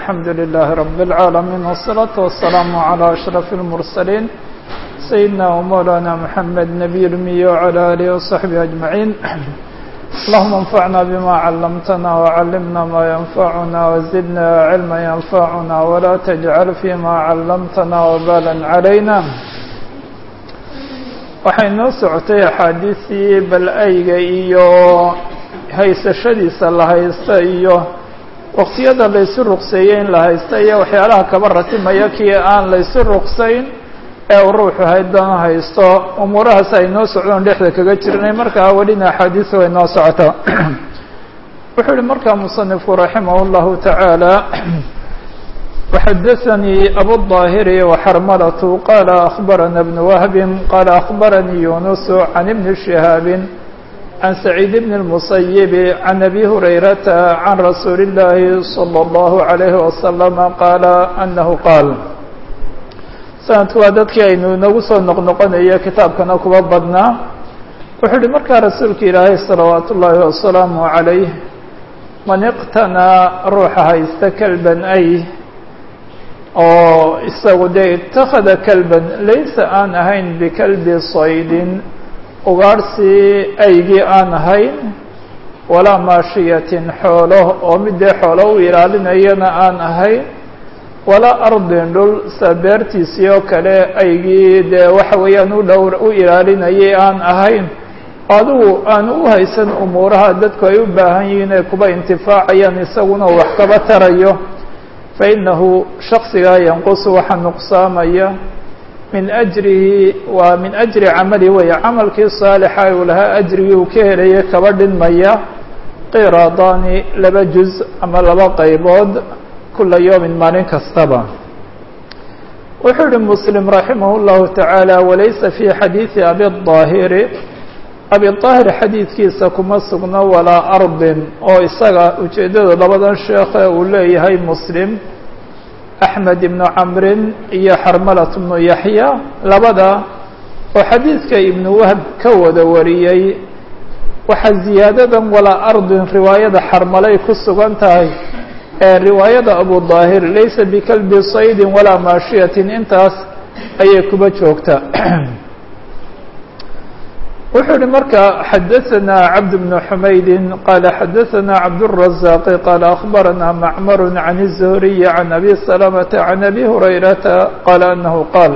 الحمد لله رب العالمين والصلاة والسلام على أشرف المرسلين سيدنا ومولانا محمد نبي الأمي وعلى آله وصحبه أجمعين اللهم انفعنا بما علمتنا وعلمنا ما ينفعنا وزدنا علما ينفعنا ولا تجعل فيما علمتنا وبالا علينا waxay noo socotay axaadiistii bal-ayga iyo haysashadiisa la haysta iyo waqtiyada laysu ruqseeyey in la haysta iyo waxyaalaha kaba ratimaya kii aan laysu ruqsayn ee uu ruuxu haydana haysto umuurahaas ay noo socdoon dhexda kaga jirnay markaa welina axaadiis way noo socota wuxuu yihi markaa musanifku raximah اllahu tacaala وxdثnي أbو الظاhر وxrmلة qال أخبرنا بن وهب qال أخبرني يونس عن بن شهاaب عن سعيد بن المسيب عن أبي هريرة عن رsuuل اللhi صلى الله عليه وسلم qال أنه qاaل sanadku waa dadkii aynu inagu soo noqnoqonayo kitaabkana kuba badnaa wuxuu uhi markaa rasuulka ilaahay صلaوaaت الlahi وaسلaaم عaليه man اqتنىa ruuxa haysta كلبا أy oo isagu dee itakada kalban laysa aan ahayn bikalbi saydin ugaarhsi aygii aan ahayn walaa maashiyatin xoolo oo mid dee xoolo u ilaalinayana aan ahayn walaa ardin dhul sa beertiisii oo kale aygii dee waxa weeyaan u dhowr u ilaalinayay aan ahayn adigu aan u haysan umuuraha dadku ay u baahan yihiin ee kuba intifaacayaan isaguna wax kaba tarayo fainahu shaksigaa yanqusu waxaa nuqsaamaya min ajrihi waa min ajri camali weeye camalkii saalixa uu lahaa ajrigii uu ka helaya kaba dhinmaya qiraadaani laba juz ama laba qaybood kula yowmin maalin kastaba wuxuu yihi muslim raximah اllahu tacaala walaysa fi xadiidi abi الظaahiri abi طaahir xadiidkiisa kuma sugno walaa ardin oo isaga ujeeddada labadan sheekhe uu leeyahay muslim axmed ibnu camrin iyo xarmalat bnu yaxya labada oo xadiidka ibnu wahb ka wada wariyey waxaa ziyaadadan walaa ardin riwaayada xarmalay ku sugan tahay ee riwaayada abu daahir laysa bikalbi saydin walaa maashiyatin intaas ayay kuba joogtaa wuxuu yihi marka xadaثna cabd بن حmaydi qala xadaثna cabdالرaزاq qala أخbarana macmar عan الزهriي عan abi سلمة عan abi هurayrata qala anahu qaal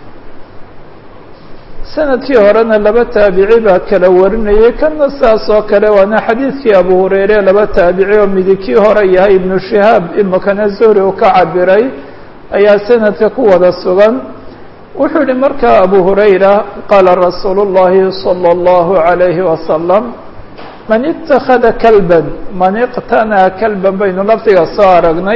sanadkii horena laba taabici baa kala warinayay kana saas oo kale waana xadiidkii abu hurayre laba taabici oo midikii hore yahay ibnu shihaab imikana zuhri uu ka cabiray ayaa sanadka ku wada sugan wuxuu yihi marka abu hurayra qaala rasuulu اllahi salى اllahu عalayhi wasalam man itakada kalban man iqtanaa kalban baynu lafdiga soo aragnay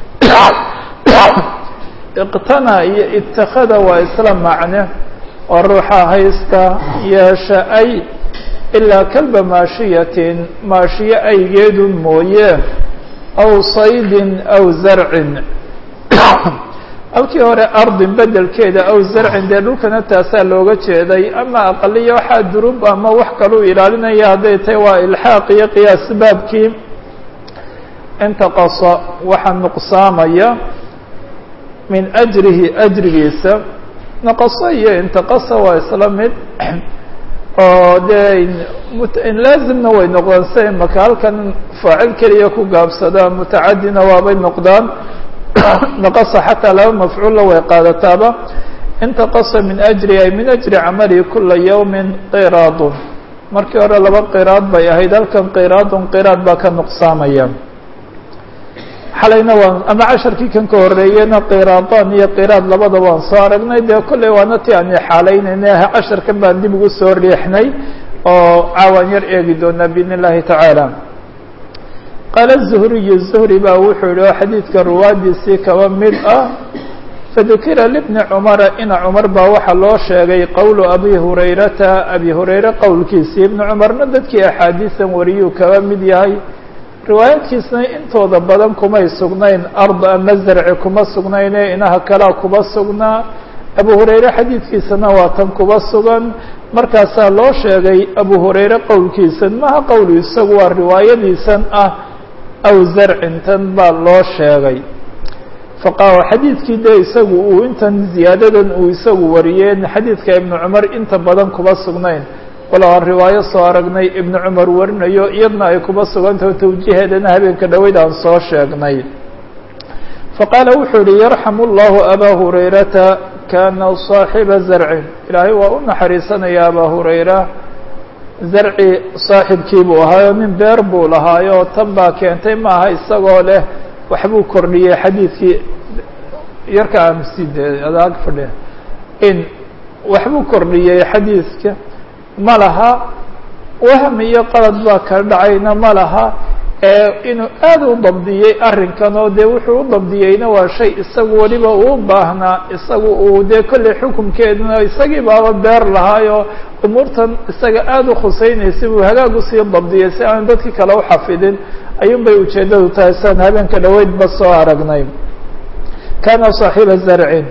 iqtanaa iyo itakada waa isla macne oo ruuxa haysta yeesha ay ilaa kalba maashiyatin maashiyo aygeedu mooye aw saydin aw zarcin halkii hore ardin bedelkeeda aw zarcin dee dhulkana taasaa looga jeeday ama aqaliya waxaa durub ama wax kaluu ilaalinaya hadday tahay waa ilxaaq iyo qiyaas baabkii intaqasa waxaa nuqsaamaya min ajrihi ajrigiisa naqaso iyo intaqasa waa isla mid oo dee laazimna way noqdaan si imaka halkan faacil keliya ku gaabsadaa mutacadina waabay noqdaan naqasa xataa laba mafcuulla way qaadataaba intaqasa min ajri ay min ajri camali kula yawmin qiraadun markii hore laba qiraad bay ahayd halkan qiraadun qiraad baa ka nuqsaamaya xalayna waan ama casharkii kan ka horeeyena qiraadaan iyo qiraad labada waan soo aragnay dee kolley waana ti aan xaalaynayna casharkan baan dib ugu soo riixnay oo caawaan yar eegi doonaa biidn illahi tacaala qaala zuhriyu zuhri baa wuxuu yihi oo xadiidka ruwaadiisii kaba mid ah fadukira libni cumara ina cumar baa waxaa loo sheegay qowlu abi hurayrata abi hurayre qowlkiisii ibni cumarna dadkii axaadiisan wariyuu kaba mid yahay riwaayaadkiisna intooda badan kumay sugnayn ard ama zarci kuma sugnayne inaha kalea kuba sugnaa abu hurayre xadiidkiisana waa tan kuba sugan markaasaa loo sheegay abu hurayre qowlkiisan maha qowlu isagu waa riwaayadiisan ah aw zarcin tan baa loo sheegay faqa xadiidkii dee isagu uu intan ziyaadadan uu isagu wariyeen xadiidka ibnu cumar inta badan kuba sugnayn walow aan riwaayo soo aragnay ibnu cumar warinayo iyadna ay kuba sugantaho tawjiiheedana habeenka dhaweyd aan soo sheegnay faqaala wuxuu yihi yarxamu اllahu abaa hurayrata kana صaaxiba zarcin ilaahay waa u naxariisanaya abaa hurayra zarci saaxibkii buu ahaayo nin beer buu lahaayo tan baa keentay maaha isagoo leh waxbuu kordhiyey xadiidkii yarka amside adaag fadhiya in waxbuu kordhiyey xadiidka ma laha wahm iyo qalad baa ka dhacayna ma laha inuu aad u dabdiyey arrinkan oo dee wuxuu u dabdiyeyna waa shay isagu weliba uu baahnaa isagu uu dee kolley xukunkeeduna isagii baaba beer lahaayo umuurtan isaga aada u khusaynaysay buu hagaag usii dabdiyey si aan dadkii kale u xafidin ayuun bay ujeeddadu tahay siaan habeenka dhaweydba soo aragnay kana صaaxiba zarcin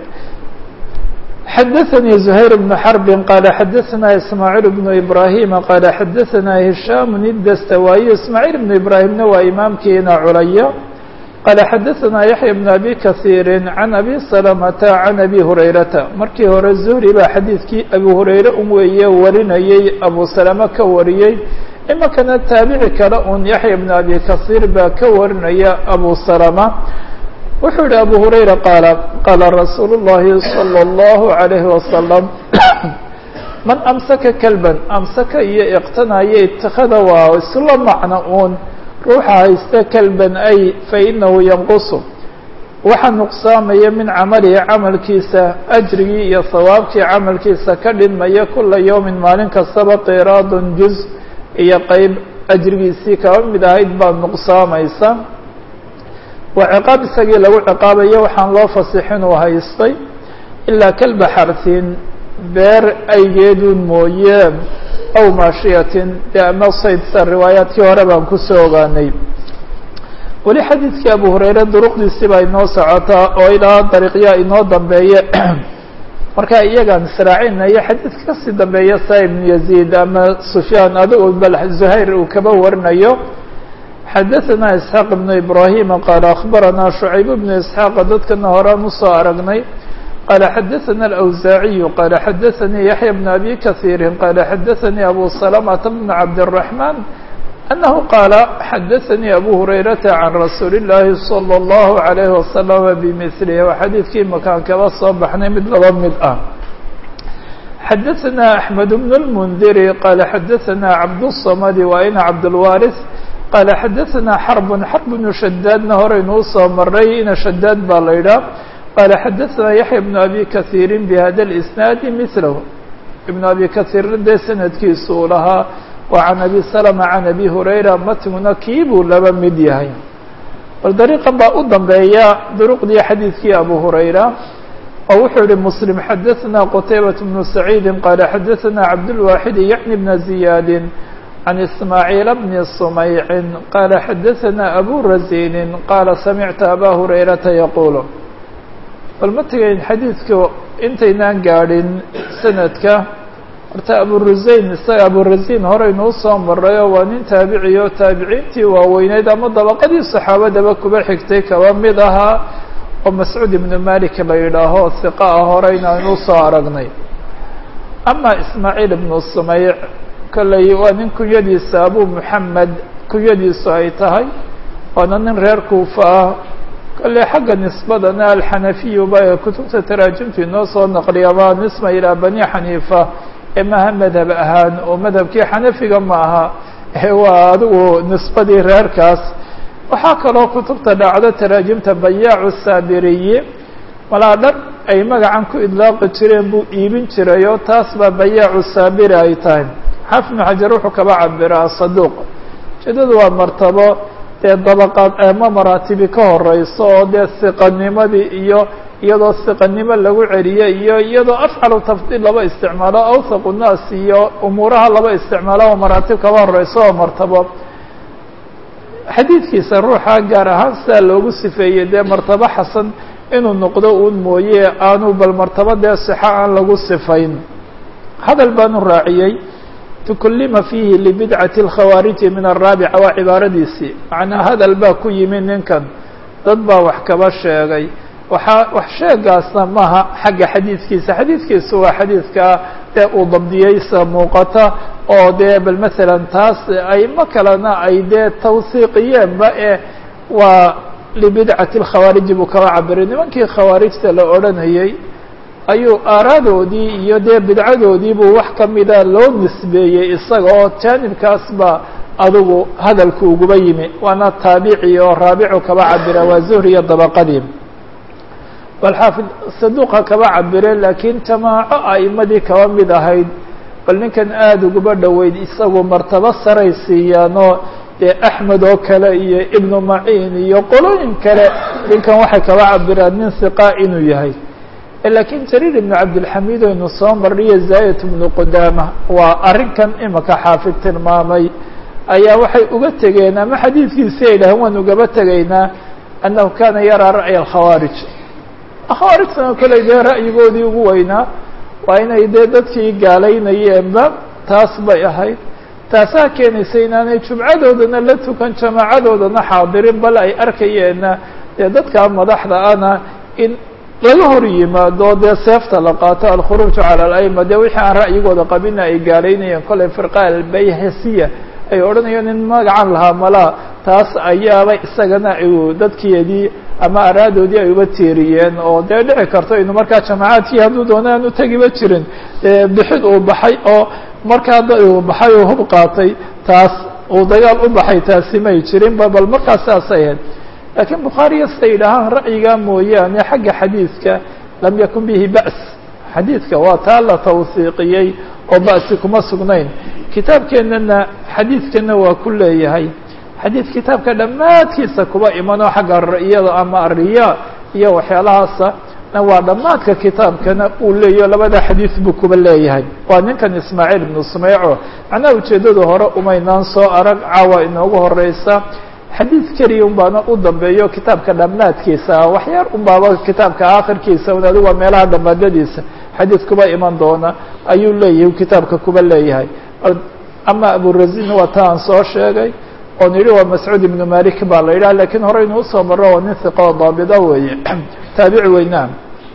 xadaثnي زhayr بن xرb qال xadaثna ismاعيل بن إbrahيm qال xadaثna هisham الdstawاي ismاعيل بن ibrahimna waa imaamkiina culaya qال xadaثna yaحyى بن abi kaثيiri عan abi سلمةa عan abi hurayrata markii hore zuhri baa xadiidkii abi hurayre un weeye warinayey abu salama ka wariyey imakana taabici kale un yaحya بن abi kaثيir baa ka warinaya abu salama wuxuu yihi abu hurayra qaala qaala rasuulu الlahi salى الlahu عalayhi wasalam man amsaka kelban amsaka iyo iqtanaya itakada waa isla macno uun ruuxa haysta kelban ay fainahu yanqusu waxa nuqsaamaya min camalihi camalkiisa ajrigii iyo hawaabkii camalkiisa ka dhinmaya kula yowmin maalin kastaba qiraadun juz iyo qeyb ajrigiisii kaba mid ahayd baa nuqsaamaysa waa ciqaab isagii lagu ciqaabayo waxaan loo fasixin uu haystay ilaa kalba xartin beer aygeedun mooye aw maashiyatin dee ama saydsa riwaayaadkii hore baan kusoo ogaanay weli xadiidkii abu hurayre duruqdiisii baa inoo socotaa oo ilaa dariiqyaa inoo dambeeye marka iyagaan israacinaya xadiidka kasii dambeeya sa ibnu yaziid ama sufyaan adigo bal zuhayr uu kaba warinayo xadaثna isxaaq ibnu ibrahima qaala akhbarana shucayb bnu isxaaqa dadkana horaan usoo aragnay qaala xadaثana alawsaaciyu qaala xadaثanii yaxya bn abi kahiiri qaala xadaثanii abu salamata bn cabdالraحman anahu qaala xadaثanii abu hurayrata can rasuuli اllahi salى اllahu عalayhi wasalama bimilihi waa xadiidkii makaan kaba soo baxnay mid laba mid ah xadaثna axmed bn اlmundiri qaala xadaثana cabdالsamadi waa ina cabdاlwaris qال xadaثna xرب xرب بن shadaadna horeynuu soo maray ina shadaad baa la idhaah qala xadaثna yaحya بن abi kaثيiri bhada الإsnaadi mثlah iبn abi kaثيirna dee sanadkiisu uu lahaa wa can abi سلمة can abi hurayra matnguna kii buu laba mid yahay bal dariiqan baa u dambeeya duruqdii xadiidkii abu hurayra oo wuxuu yihi msلم xadaثna qtaybaة بن سacيidi qala xadaثna cabdالواxid yعni بn زiyaadi عن إسماعيل بن صميع قال xdثنا أbو رزين قال سمعت أbا هريرةa يقuل bal ma tegayn xadiidka intaynaan gaadhin sanadka horta aburuzayn isaga aburazin horeynuu soo marayo waa nin taabiciy o taabiciintii waaweyneyd ama dabaqadii صaxaabadaba kuba xigtay kaba mid ahaa oo mascuud ibnu malik la yidhaaho hiqa ah horeyna aynuu soo aragnay ama ismaaعيل ibnu صميع kolley waa nin kunyadiisa abu moxamed kunyadiisu ay tahay waana nin reer kuufa ah kolley xagga nisbadana alxanafiyu ba ee kutubta taraajimtu inoo soo naqliya waa nisba ilaa bani xaniifa ee maha madhab ahaan oo madhabkii xanafiga ma aha waa adigu nisbadii reerkaas waxaa kaloo kutubta dhacdo taraajimta bayaacu saabiriyi malaa dhar ay magacan ku idlaaqi jireen buu iibin jiray oo taas baa bayaacu saabiri ay tahay xaafid ibnu xajar wuxuu kaba cabiraa saduuq ujeedadu waa martabo dee dabaqaad ama maraatibi ka horeyso oo dee siqanimadii iyo iyadoo siqanimo lagu celiyo iyo iyadoo afcalu tafdiil laba isticmaalo awthaqu nnaas iyo umuuraha laba isticmaalo oo maraatib kaba horeyso oo martabo xadiidkiisa ruuxa gaar ahaan sidaa loogu sifeeyey dee martabo xasan inuu noqdo uun mooye aanu bal martabo dee sixo aan lagu sifayn hadal baanu raaciyey tukullima fiihi libidcati اlkhawaariji min araabica waa cibaaradiisii macnaa hadal baa ku yimi ninkan dad baa wax kaba sheegay waxaa wax sheegaasna maaha xagga xadiidkiisa xadiidkiisu waa xadiidka dee uu dabdiyeysa muuqata oo dee bal masalan taas aymo kalena ay dee tawsiiqiyeenba ee waa libidcati lkhawaariji buu kaba cabiray nimankii khawaarijta la odhanayey ayuu aaraadoodii iyo dee bidcadoodii buu wax kamida loo nisbeeyey isaga oo jaanibkaas ba adigu hadalku uguba yimi waana taabici oo raabicu kaba cabira waa zuhri iyo dabaqadii bal xaafid saduuqa kaba cabire laakiin jamaaco a'imadii kaba mid ahayd bal ninkan aada uguba dhoweyd isagu martabo saray siiyaanoo dee axmed oo kale iyo ibnu maciin iyo qolooyin kale ninkan waxay kaba cabiraan nin hiqa inuu yahay laakiin jariir ibnu cabdilxamiid aynu soo marniyo zaayat ibnu qudaama waa arrinkan imika xaafid tilmaamay ayaa waxay uga tegeen ama xadiidkiisi ay dhaheen waan ugaba tegaynaa annahu kana yaraa ra'ya alkhawaarij khawaarijtana koley dee ra'yigoodii ugu weynaa waa inay dee dadkii gaalaynayeenba taas bay ahayd taasaa keenaysa inaanay jumcadoodana la tukan jamaacadoodana xaadirin bal ay arkayeenna dee dadka madaxda ana in laga hor yimaado dee seefta la qaato alkhuruuju cala ala'ima dee wixii aan ra'yigooda qabina ay gaalaynayeen koley firqa albayhasiya ay odhanayeen in magacan lahaa malaa taas ayaaba isagana dadkeedii ama araadoodii ay uba tiiriyeen oo dee dhici karto inu markaa jamacaadkii hadduu doona aan utagiba jirin bixid uu baxay oo markaa uu baxay oo hub qaatay taas uu dagaal u baxay taasi may jirinba bal markaas saasay ahayd laakiin bukhaariya siday yidhaahaan ra'yigaa mooyaane xagga xadiidka lam yakun bihi ba's xadiidka waa taa la tawsiiqiyey oo ba'si kuma sugnayn kitaabkeennana xadiidkana waa ku leeyahay xadiid kitaabka dhammaadkiisa kuba imanoo xagga ra'yada ama ariya iyo waxyaalahaasa waa dhammaadka kitaabkana uu leeyaho labada xadiid buu kuba leeyahay waa ninkan ismaaciil ibnu sumeyco macnaha ujeeddada hore umaynaan soo arag caawa inoogu horeysa xadiid keliya un baana u dambeeyo kitaabka dhammaadkiisa waxyaar un baaba kitaabka aakhirkiisa un adigu waa meelaha dhammaadadiisa xadiid kuba iman doona ayuu leeyahay kitaabka kuba leeyahay ama aburazin waa ta aan soo sheegay oon yidhi waa mascuud ibnu malik baa la yidhaha lakiin horeynu usoo marro waa nin hiqo daabida weeye taabici weynaa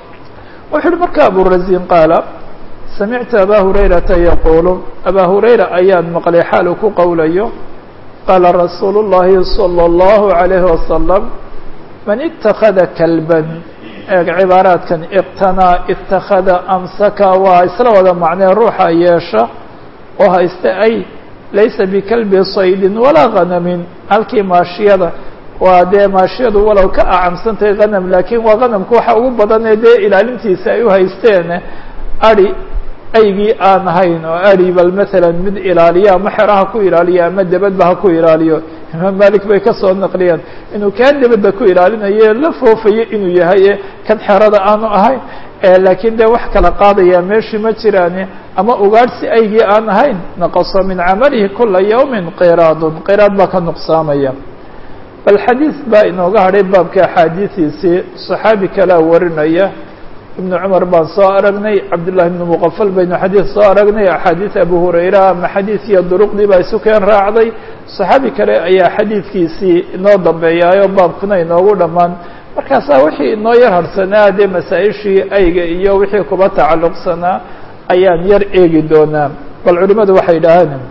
wuxu uhi marka aburazin qaala samictu aba hurayrata yaquulu aba hurayra ayaan maqlay xaal uu ku qowlayo qaala rasuulu llahi salى اllahu عalayhi wasalam man itakada kalban eeg cibaaraadkan iqtanaa itakada amsaka waa isla wada macnee ruuxa yeesha oo hayste ay laysa bikalbi saydin walaa hanamin halkii maashiyada waa dee maashiyadu walow ka acamsantahay hanam laakiin waa hanamka waxa ugu badanee dee ilaalintiisa ay u haysteen ari aygii aan ahayn oo ari bal maalan mid ilaaliyo ama xeraha ku ilaaliyo ama debadba ha ku ilaaliyo imaam malik bay kasoo naqliyeen inuu kaa debadda ku ilaalinayo la foofayo inuu yahay kan xerada aanu ahayn laakiin dee wax kala qaadaya meeshii ma jiraani ama ugaadhsi aygii aan ahayn naqaso min camalihi kula yawmin qiraadun qiraad baa ka nuqsaamaya bal xadiis baa inooga hadhay baabka axaadiidiisii صaxaabi kalea warinaya ibnu cumar baan soo aragnay cabdullahi ibnu muqafal baynu xadiid soo aragnay axaadiis abu hurayra ama xadiis iyo duruqdii baa isu keen raacday صaxaabi kale ayaa xadiidkiisii inoo dambeeyaayo baabkuna inoogu dhammaan markaasaa wixii inoo yar harsanaa dee masaa-ishii ayga iyo wixii kuba tacalluqsanaa ayaan yar eegi doonaa bal culimadu waxay idhaaheen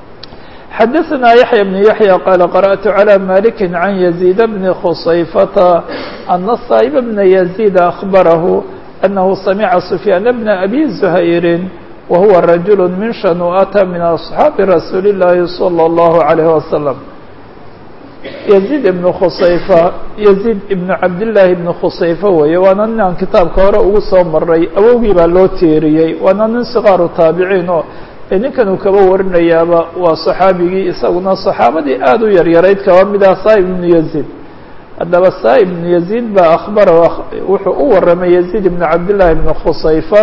xadaثna yaحyى بن yaحyى qال qarأت عlى malik عan يزيد بn khusayfata أna صاaئب بna يزيد أخbarah أنه سمع سفyان بن أbي زhayr وهuوa رaجuل min shanu'ta min أصحاabi رasuuل الlahi صلى الله عليه وسلم يزيد بن khusayfa يزيد بن cabdاللahi بن khusayfa weeye waana nin aan kitaabka hore ugu soo maray awowgii baa loo teeriyey waana nin صqaaru taabiciin oo ninkan uu kaba warinayaaba waa صaxaabigii isaguna صaxaabadii aad u yaryarayd kaba mid ah saib بن يزيد haddaba saib بن يزيد baa أخbara wuxuu u waramay يزيد بن cabdاللahi بن khusayfa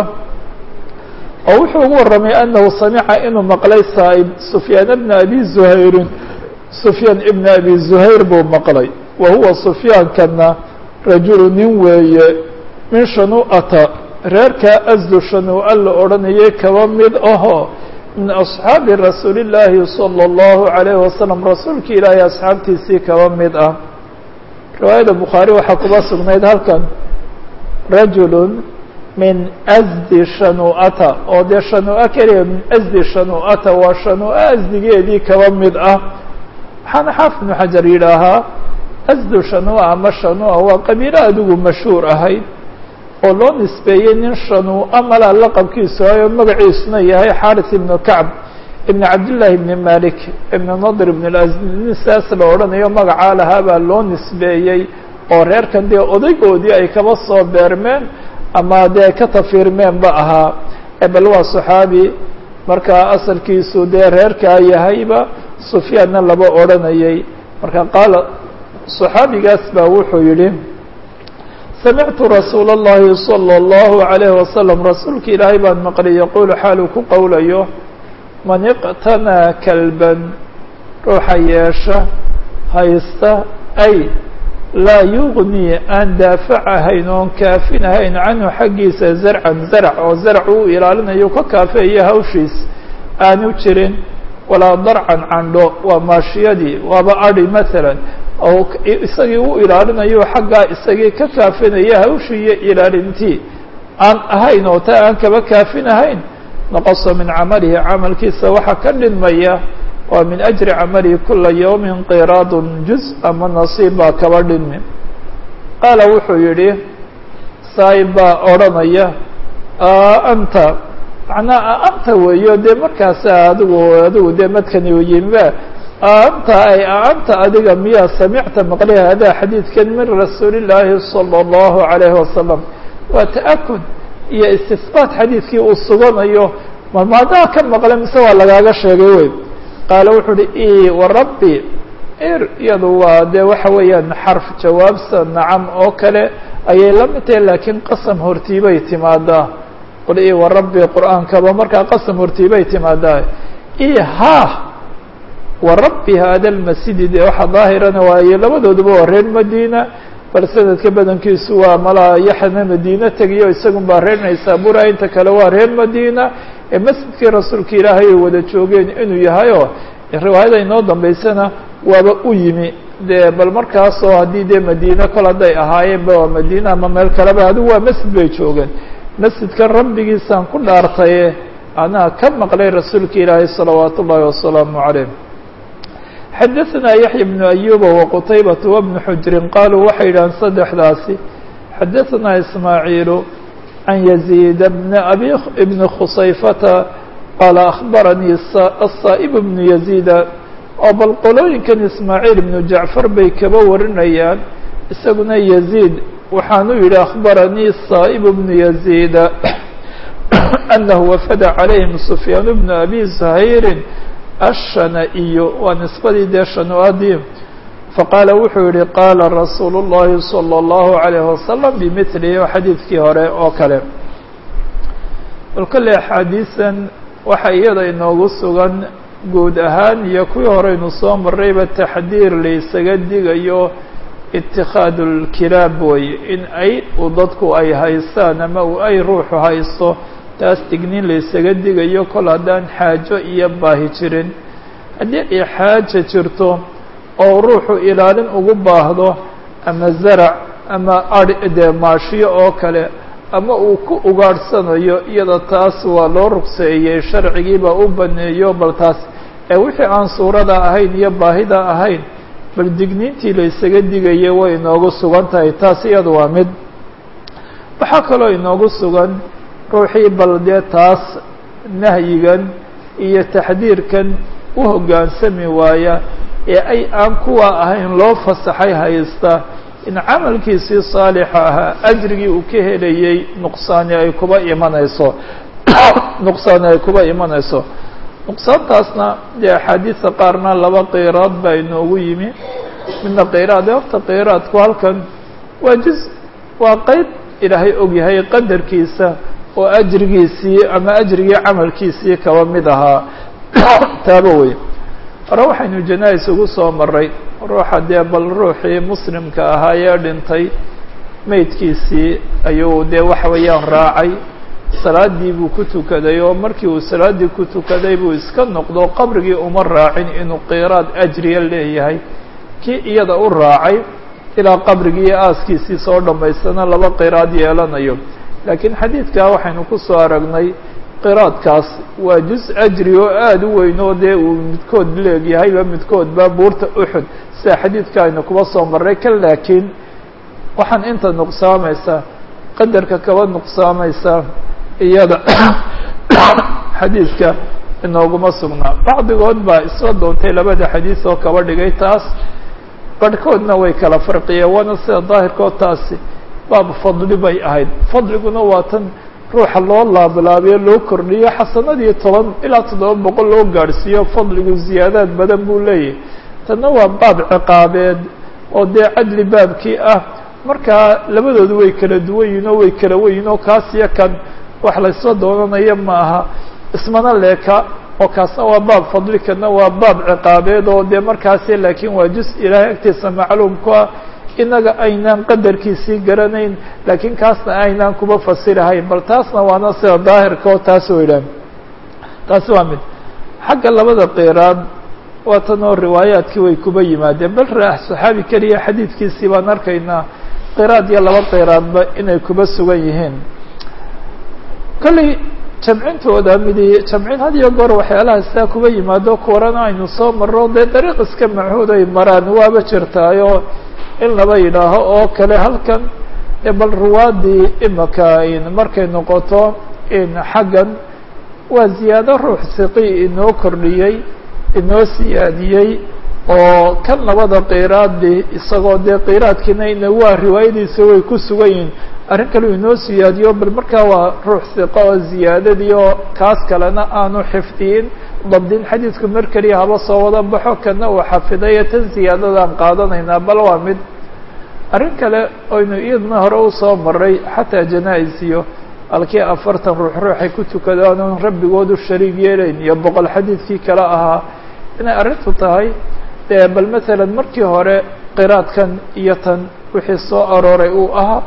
oo wuxuu ugu waramay أnahu samica inuu maqlay saib سfyaan بن abi زhayrin سfyaan ibn abi زuhayr buu maqlay wa huwa سfyaankana rajulu nin weeye min shanu'ata reerkaa asdu shanuu'a la odhanayay kaba mid ahoo min أصxaabi rasuuli الlaahi salى الlahu عalayه wasalam rasuulka ilaahay asxaabtiisii kaba mid ah riwaayada bukhaari waxaa kuba sugnayd halkan rajulu min asdi shanu'ata oo dee shanu'a keliya min asdi shanu'ata waa shanu'a asdigeedii kaba mid ah waxaana xaafid ibnu xajar yidhaahaa asdu shanu'a ama shanu'a waa qabiilo adigu mashhuur ahayd oo loo nisbeeyey nin shanu'a malaa laqabkiisu ayo magaciisuna yahay xaris ibnu kacb ibn cabdillaahi ibni malik ibn nadr ibn lazd nin saas la odhanayo magacaa lahaa baa loo nisbeeyey oo reerkan dee odaygoodii ay kaba soo beermeen ama dee ka tafiirmeenba ahaa bal waa saxaabi markaa asalkiisu dee reerkaa yahayba sufyaanna laba odhanayay marka qaala صaxaabigaas baa wuxuu yihi samictu rasuula اllahi salى اllahu عalayh wasalam rasuulka ilaahay baan maqlay yaquulu xaaluu ku qowlayo man iqtanaa kalban ruuxa yeesha haysta ay laa yugnii aan daafacahayn oon kaafinahayn canhu xaggiisa zarcan zarc oo zarc uu ilaalinayo ka kaafeeyo hawshiis aanu jirin walaa darcan candho waa maashiyadii waaba adi maalan oo isagii u ilaalinayo xaggaa isagii ka kaafinaya hawshii iyo ilaalintii aan ahayn oo taa aan kaba kaafinahayn naqasa min camalihi camalkiisa waxaa ka dhinmaya waa min ajri camalihi kula yawmin qiraadun juz ama nasiib baa kaba dhinmi qaala wuxuu yidhi saa'ib baa odhanaya anta macnaa anta weeyo dee markaasa adigu adigu dee madkani yimiba anta ay anta adiga miyaa samicta maqli hada xadiidkan min rasuuli llaahi salى اllahu عalayhi wasalam waa ta'akud iyo istisbaat xadiidkii uu suganayo malmaadaa ka maqle mise waa lagaaga sheegay wey qaala wuxuu uhi i warabbi ir iyadu waa dee waxa weeyaan xarf jawaabsa nacam oo kale ayay la mid tahay laakiin qasam hortiibay timaadaa qul i warabbi qur'aankaba markaa qasam hortiibay timaadaa i ha warabbi hada lmasjidi dee waxa daahirana waaye labadooduba waa reer madiina bal sanadka badankiisu waa malaa yaxna madiine tegiyo isagun baa reer naysabura inta kale waa reer madiina ee masjidkii rasuulka ilaahay ay wada joogeen inuu yahayoo riwaayada inoo dambeysana waaba u yimi dee bal markaasoo haddii dee madiine kol hadday ahaayeenba waa madiine ama meel kaleba adigu waa masjid bay joogeen masjidkan rabbigiisaan ku dhaartaye anaa ka maqlay rasuulka ilaahay salawaat ullaahi wasalaamu calayh xadaثna yaحya بن أyuba وqtaybaة وبن xujri qaluu waxay yidhahan saddexdaasi xadaثna ismaaعiilu عan يزيid بn abi بn khusayfata qaala أخbaranii الصaئب بن يزيida oo bal qolooyinkan ismaaعiil بnu jacfar bay kaba warinayaan isaguna يزيid waxaanu yihi أخbaranii الصaئب بن يزيida أنه wafd عalayهim سfyaan بن أbي زhayri الshana-iyo waa nisbadii dee shanu-adii faqaala wuxuu yihi qaala rasuulu الlahi salى الlahu عalayه wasalam bimilihi o xadiidkii hore oo kale bal kolley axaadiisan waxa iyada inoogu sugan guud ahaan iyo kuwii horeynu soo marayba taxdiir laysaga digayo itikaadu اlkilaab wey in ay u dadku ay haystaan ama u ay ruuxu haysto taas dignin laysaga digayo kol haddaan xaajo iyo baahi jirin haddii ay xaaja jirto oo ruuxu ilaalin ugu baahdo ama zarac ama ari dee maashiyo oo kale ama uu ku ugaadhsanayo iyada taas waa loo rugseeyey sharcigiibaa u baneeyo bal taas ee wixii aan suurada ahayn iyo baahida ahayn bal digniintii laysaga digaya way inoogu sugan tahay taas iyada waa mid waxaa kaloo inoogu sugan ruuxii bal dee taas nahyigan iyo taxdiirkan u hoggaansami waaya ee ay aan kuwa ahayn loo fasaxay haysta in camalkiisii saalixa ahaa ajrigii uu ka helayey nuqsaani ay kuba imanayso nuqsaani ay kuba imanayso nuqsaantaasna dee axaadiisa qaarna laba qiraad baa inoogu yimi midna qiraad horta qiraadku halkan waa juz waa qeyb ilaahay ogyahay qadarkiisa oo ajrigiisii ama ajrigii camalkiisii kaba mid ahaa taaba wey hore waxaynu janais ugu soo maray ruuxa dee bal ruuxii muslimka ahaa ee dhintay meydkiisii ayuu dee waxa weeyaan raacay salaadii buu ku tukaday oo markii uu salaaddii ku tukaday buu iska noqdo qabrigii uma raacin inuu qiraad ajriya leeyahay kii iyada u raacay ilaa qabrigii iyo aaskiisii soo dhammaystana laba qiraad yeelanayo laakiin xadiidkaa waxaynu ku soo aragnay qiraadkaas waa juz ajri oo aada u weyn oo dee uu midkood leegyahayba midkoodba buurta uxud sida xadiidka aynu kuba soo marray ka laakiin waxaan inta nuqsaamaysa qadarka kaba nuqsaamaysa iyada xadiidka inooguma sugnaa bacdigood baa isla doontay labada xadiis oo kaba dhigay taas barhkoodna way kala farqiyeen waana sida daahirkood taasi baab fadli bay ahayd fadliguna waa tan ruuxa loo laablaabiyo loo kordhiyo xasanadii toban ilaa toddoba boqol loo gaadhsiiyo fadligu ziyaadaad badan buu leeyahay tanna waa baab ciqaabeed oo dee cadli baabkii ah markaa labadoodu way kala duwan yihin oo way kala weyihin oo kaas iyo kan wax laysla doonanayo ma aha ismana leeka oo kaasna waa baab fadli kana waa baab ciqaabeed oo dee markaasi laakiin waa juz ilaahay agtiisa macluumku ah inaga aynaan qadarkiisii garanayn laakiin kaasna aynaan kuba fasirahayn bal taasna waana sida daahirka oo taas weydhaan taasi waa mid xagga labada qiraad waa tan oo riwaayaadkii way kuba yimaadeen bal raax saxaabi keliya xadiidkiisii baan arkaynaa qiraad iyo laba qiraadba inay kuba sugan yihiin kolley jamcintooda midi jamcin had iyo goor waxyaalaha sidaa kuba yimaado kuwarana aynu soo marro dee dariiq iska machuud ay maraan waaba jirtaayo in laba yidhaaho oo kale halkan bal ruwaadii imaka markay noqoto xaggan waa ziyaado ruux siqi inoo kordhiyey inoo siyaadiyey oo kan labada qiraadi isagoo dee qiraadkiina ina waa riwaayadiisa way ku sugan yihiin arrin kale inoo siyaadiyo bal markaa waa ruux siqa oo ziyaadadii oo kaas kalena aanu xifdiyin dabdin xadiidku mar keliya haba soo wada baxo kana uu xafidayo tan ziyaadadaan qaadanaynaa bal waa mid arrin kale oynu iyadna hore usoo maray xataa janaa-is iyo halkii afartan ruux ruuxay ku tukadaan oon rabbigoodu shariig yeelayn iyo boqol xadiidkii kale ahaa inay arrintu tahay dee bal masalan markii hore qiraadkan iyo tan wixii soo arooray uu ahaa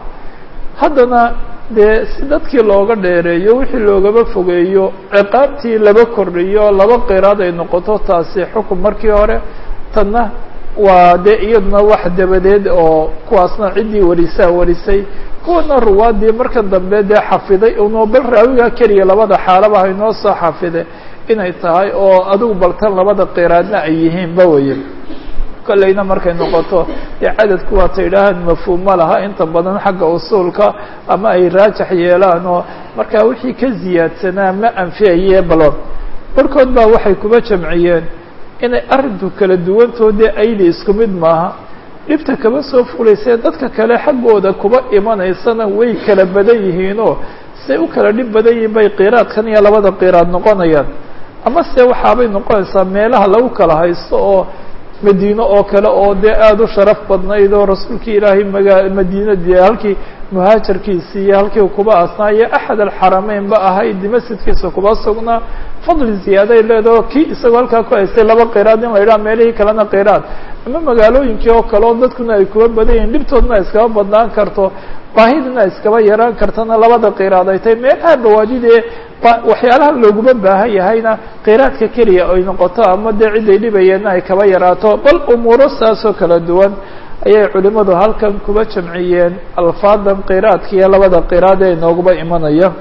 haddana dee si dadkii looga dheereeyo wixii loogaba fogeeyo ciqaabtii laba kordhiyo laba qiraad ay noqoto taasi xukun markii hore tanna waa dee iyaduna wax dabadeed oo kuwaasna ciddii warisaa warisay kuwana ruwaadii marka dambe dee xafiday unoo bal raawiga keliya labada xaalaba haynoo soo xafide inay tahay oo adigu baltan labada qiraadna ay yihiin ba weye kolleyna markay noqoto dee cadadku waata yidhaahaan mafhuum ma laha inta badan xagga usuulka ama ay raajax yeelaan oo markaa wixii ka ziyaadsanaa ma anfiyaye balon barkood baa waxay kuba jamciyeen inay arrinku kala duwantoo dee ayli isku mid maaha dhibta kaba soo fulaysee dadka kale xaggooda kuba imanaysana way kala badan yihiinoo say u kala dhib badan yihiin bay qiraadkan iyo labada qiraad noqonayaan ama se waxaabay noqonaysaa meelaha lagu kala haysto oo madiine oo kale oo dee aada u sharaf badnayd oo rasuulkii ilaahay magaa madiinadii halkii muhaajarkiisii iyo halkii kuba asnaayo axad alxarameyn ba ahayd masjidkiisa kuba sugnaa fadli ziyaaday leedaho kii isagoo halkaa ku haystay laba qiraad in la yidhaha meelihii kalena qiraad ama magaalooyinkii oo kale oo dadkuna ay kuba badan yihiin dhibtoodna ay iskaba badnaan karto baahidina iskaba yaraan kartana labada qiraad ay tahay meelaha bawaadidee waxyaalaha looguma baahan yahayna qiraadka keliya ay noqoto ama dee cid ay dhibayeenna ay kaba yaraato bal umuuro saasoo kala duwan ayay culimadu halkan kuba jamciyeen alfaadan qiraadka iyo labada qiraad ee inooguba imanaya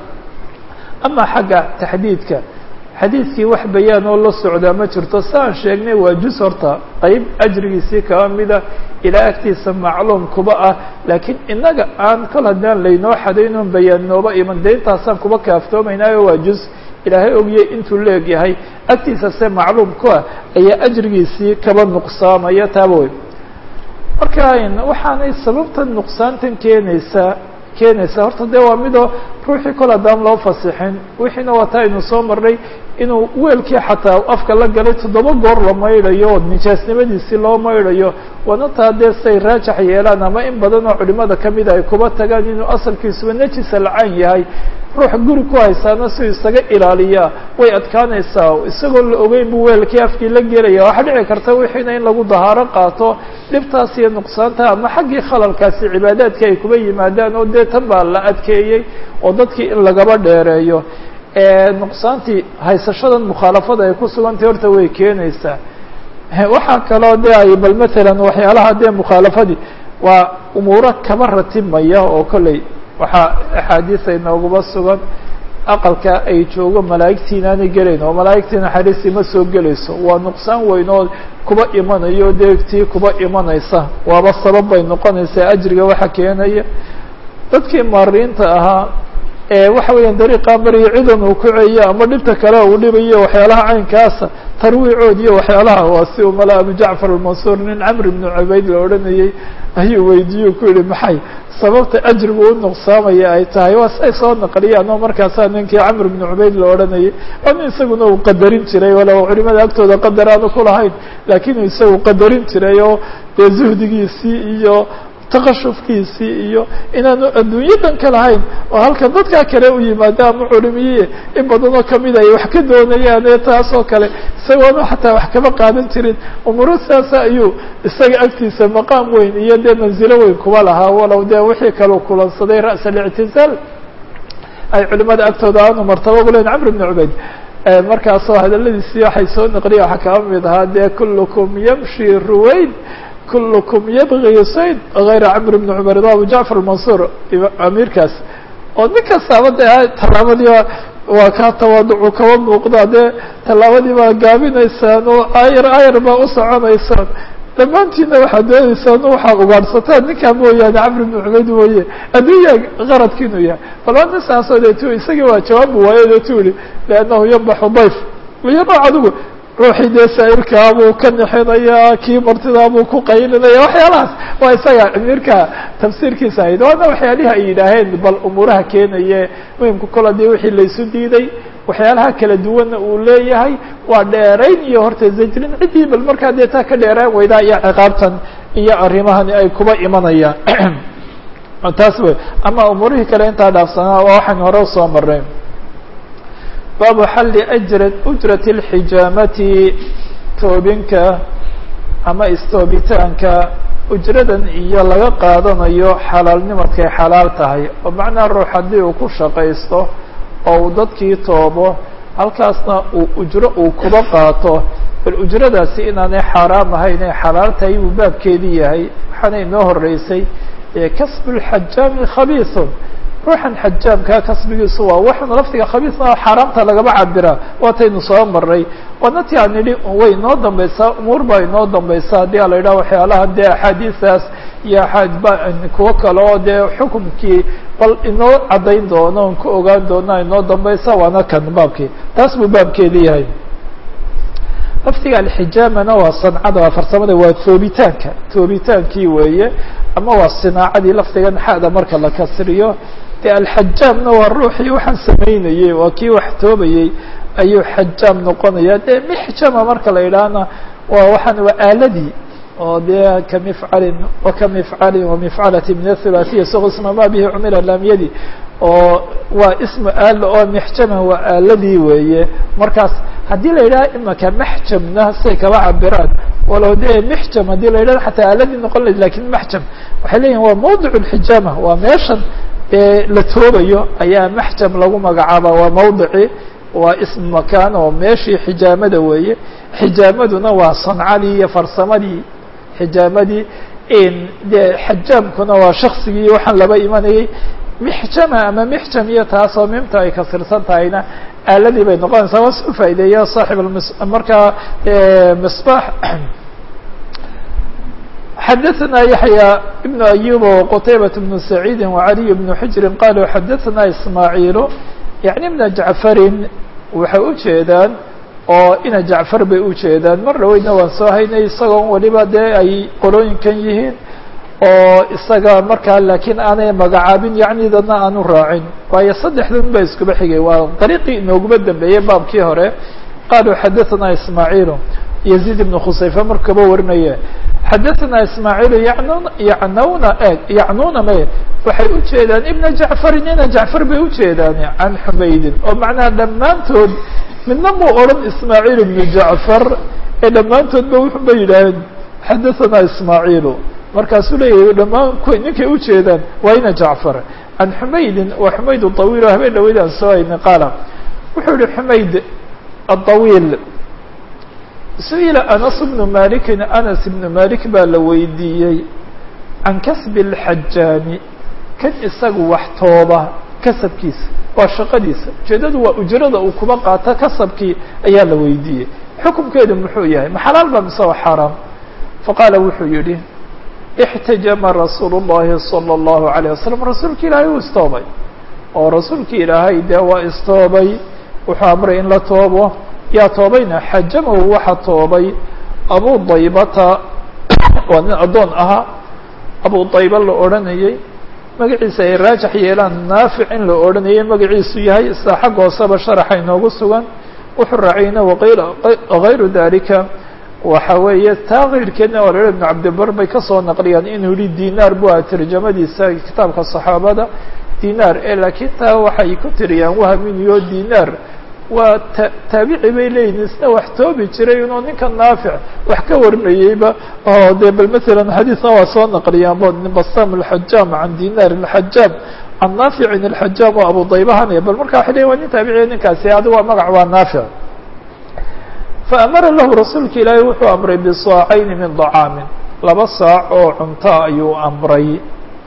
ama xagga taxdiidka xadiidkii wax bayaan oo la socdaa ma jirto saan sheegnay waa juz horta qeyb ajrigiisii kaba mida ilaa agtiisa macluum kuba ah laakiin inaga aan kol haddaan laynoo xadaynoon bayaan nooba iman dee intaasaan kuba kaaftoomaynaayo waa juz ilaahay ogiyey intuu leegyahay agtiisa se macluum ku ah ayaa ajrigiisii kaba nuqsaamaya taaba wey marka waxaanay sababtan nuqsaantan keenaysaa keenaysaa horta dee waa midoo ruuxii kol haddaan loo fasixin wixiina waa taa aynu soo marnay inuu weelkii xataa afka la galay toddoba goor la maydhayo oo nijaasnimadiisii loo maydhayo waana taa dee say raajax yeelaan ama in badan oo culimada kamida ay kuba tagaan inuu asalkiisuba nejisa lacaan yahay ruux guri ku haysaana si isaga ilaaliyaa way adkaanaysaa isagoo la ogeyn buu weelkii afkii la gelaya waxaa dhici karta wixiina in lagu dahaaro qaato dhibtaas iyo nuqsaanta ama xaggii khalalkaasi cibaadaadka ay kuba yimaadaan oo dee tan baa la adkeeyey oo dadkii in lagaba dheereeyo nuqsaantii haysashadan mukhaalafada ay ku sugantay horta way keenaysaa waxaa kaloo de ay bal matalan waxyaalaha dee mukhaalafadii waa umuuro kaba ratibmaya oo kolley waxaa axaadiisa inooguma sugan aqalka ay joogo malaa'igtii inaanay gelayn oo malaa'igtii naxariistii ma soo gelayso waa nuqsaan weyn oo kuba imanayo deegtii kuba imanaysa waaba sabab bay noqonaysaa ajriga waxa keenaya dadkii maariinta ahaa ee waxa weeyaan dariiqaa mariyo cidan uu kuceeyo ama dhibta kale uu dhibayo waxyaalaha caynkaasa tarwiicood iyo waxyaalaha waa si uu mala abu jacfar almansuur nin camr ibnu cubayd la odhanayey ayuu weydiiye ku yihi maxay sababta ajrigu u nuqsaamaya ay tahay waa say soo naqliyaan oo markaasaa ninkii camr ibnu cubayd la odhanayay oo nin isaguna uu qadarin jiray walow culimada agtooda qadar aanu ku lahayn laakiin isagu qadarin jiray oo dee zuhdigiisii iyo takashufkiisii iyo inaanu adduunyadan ka lahayn oo halkan dadkaa kale u yimaado ama culimiye in badanoo kamid ay wax ka doonayaan ee taas oo kale isagoonu xataa wax kama qaadan jirin umuro sidaasa ayuu isaga agtiisa maqaam weyn iyo dee manzilo weyn kuba lahaa walow dee wixii kaleu kulansaday ra's alictizaal ay culimada agtooda aanu martaba ugu leyn camr ibn cubayd markaasoo hadaladiisii waxay soo naqliya waxaa kaba mid ahaa dee kullukum yamshi ruwayd kullukum yabgi sayd gayra camr bni cumar ida abu jacfar almansuur amiirkaas oo nin kastaaba dee tallaabadii waa kaa tawaaducu kaba muuqda dee tallaabadii baa gaabinaysaan oo ayar ayar baa u soconaysaan dhammaantiina waxaad dooneysaan waxaa ugaadhsataan ninkaa mooyaane camr bni cubayd mooye adduunya qaradkiinu yahay bal waa nin saasoo dee tu isagii waa jawaabu waayo dee tu yihi liannahu yanbaxu dayf iyo nooc adigu ruuxii dee saa'irkaa buu ka nixinayaa kii martidaa buu ku qaylinaya waxyaalahaas waa isaga amiirka tafsiirkiisa ahayd waana waxyaalihi ay yidhaaheen bal umuuraha keenaye muhimka kola dee wixii laysu diiday waxyaalaha kala duwanna uu leeyahay waa dheerayn iyo horta zajrin ciddii bal markaa dee taa ka dheeraan weydaa iyo ciqaabtan iyo arrimahani ay kuba imanayaan taas wey ama umuurihii kale intaa dhaafsanaa waa waxaan hore usoo marnay baabu xalli ajra ujrati اlxijaamati toobinka ama istoobitaanka ujradan iyo laga qaadanayo xalaalnimadkay xalaal tahay oo macnaha ruux haddii uu ku shaqaysto oo uu dadkii toobo halkaasna uu ujro uu kuba qaato bal ujradaasi inaanay xaaraam ahayn ay xalaal tahay buu baabkeedii yahay waxaana inoo horeysay kasbu lxajaami khabiisun ruuxan xajaamkaa kasbigiisu waa waxan laftiga khabiisna xaaraamta lagaba cabiraa waataynu soo maray waana ti aan nidhi way inoo dambaysaa umuur baa inoo dambaysa haddii a la yidhaha waxyaalaha dee axaadiistaas iyo kuwo kale oo dee xukumkii bal inoo caddayn doono on ku ogaan doona inoo dambaysa waana kan baabkii taas buu baabkeedi yahay laftiga alxijaamana waa sancada waa farsamada waa toobitaanka toobitaankii weeye ama waa sinaacadii laftigan xada marka la kasriyo de alxajaamna waa ruuxii waxaan samaynayey waa kii wax toobayey ayuu xajaam noqonaya dee mixjama marka la yidhaahna waa waxaan waa aaladii oo dee kamifcalin wakamifcalin wamifcalati min athulahiya isagoo isma ma bihi cumila laamyadi oo waa ismu aala oo mixjama waa aaladii weeye markaas haddii la yidhaha imaka maxjamna say kaba cabiraan walow dee mixjam haddii la yidhahdo xataa aaladii noqon layd lakin maxjam waxay leeyihin waa mawdic lxijaama waa meeshan ee la toobayo ayaa maxjam lagu magacaaba waa mawdici waa ism makaan oo meeshii xijaamada weeye xijaamaduna waa sancadii iyo farsamadii xijaamadii dee xajaamkuna waa shaksigii waxaan laba imanayay mixjama ama mixjam iyo taasoo mimta ay kasirsan tahayna aaladii bay noqonaysaa waa soo faa'ideeya saaxib markaa misbaax xadaثna yaحyى بن أyub وqtaybaة بن سacيidi وعaliي بن xujri qaluu xadaثna ismaaعiil yaعni بna jacfarin waxay ujeedaan oo ina jacfar bay ujeedaan mar dhaweydna waan soo haynay isagoo waliba dee ay qolooyinkan yihiin oo isaga markaa lakiin aanay magacaabin yacni dadna aanu raacin waayo saddexdan ba iskuba xigay waa dariiqii inooguma dambeeyey baabkii hore qaluu xadaثna ismaaعiil يزيد بن khusayfe markaba warinaye xadaثna ismaaعiil yan yanuna eg yacnuna me waxay ujeedaan ibna jacfarin ina jacfar bay ujeedaan can xumaydin oo macnaha dhammaantood midna muu odhan ismaaعiil ibnu jacfar ee dhammaantoodba wuxun bay yidhaaheen xadaثna ismaaعiilu markaasuu leeyahy dhammaan ninkay ujeedaan waa ina jacfar can xumaydin waa xumayd طawiil o habeen dhaweyd aan soo haynay qaala wuxuu yihi xumayd aطawiil su-ila anas bnu malikin anas ibnu malik baa la weydiiyey can kasbi اlxajaami kan isagu wax tooba kasabkiisa waa shaqadiisa ujeedadu waa ujrada uu kuba qaato kasabkii ayaa la weydiiyey xukumkeedu muxuu yahay ma xalaal ba mise waa xaaraam faqaala wuxuu yihi اxtajama rasuul الlahi salى الlahu عalيه wasalam rasuulka ilaahay uu istoobay oo rasuulka ilaahay dee waa istoobay wuxuu amray in la toobo yaa toobayna xajamahu waxa toobay abu daybata waa nin addoon ahaa abu dayba la odhanayey magaciisa ay raajax yeelaan naafic in la odhanayay magaciisu yahay sida xag hooseba sharaxa inoogu sugan wuxuu raaciyna waqayl gayru dalika waxa weeye taa keyrkeedna waa la ibnu cabdibar bay kasoo naqliyaan inuu yihi dinaar bu a tarjamadiisa kitaabka saxaabada dinaar e laakiin taa waxay ku tiriyaan wahminiyo dinaar waa ta taabici bay leeyihin isna wax toobi jiray inuu ninka naafic wax ka warinayeyba oo dee bal masalan xadiisna waa soo naqliyaan bo basam alxajaam can dinaar alxajaam can naaficin alxajaam oo abu daybahanaya bal marka waxay leyin waa nin taabiciya ninkaasi adi waa magac waa naafic faamara lahu rasuulka ilaahay wuxuu amray bisaacayni min dacaamin laba saac oo cunto ayuu amray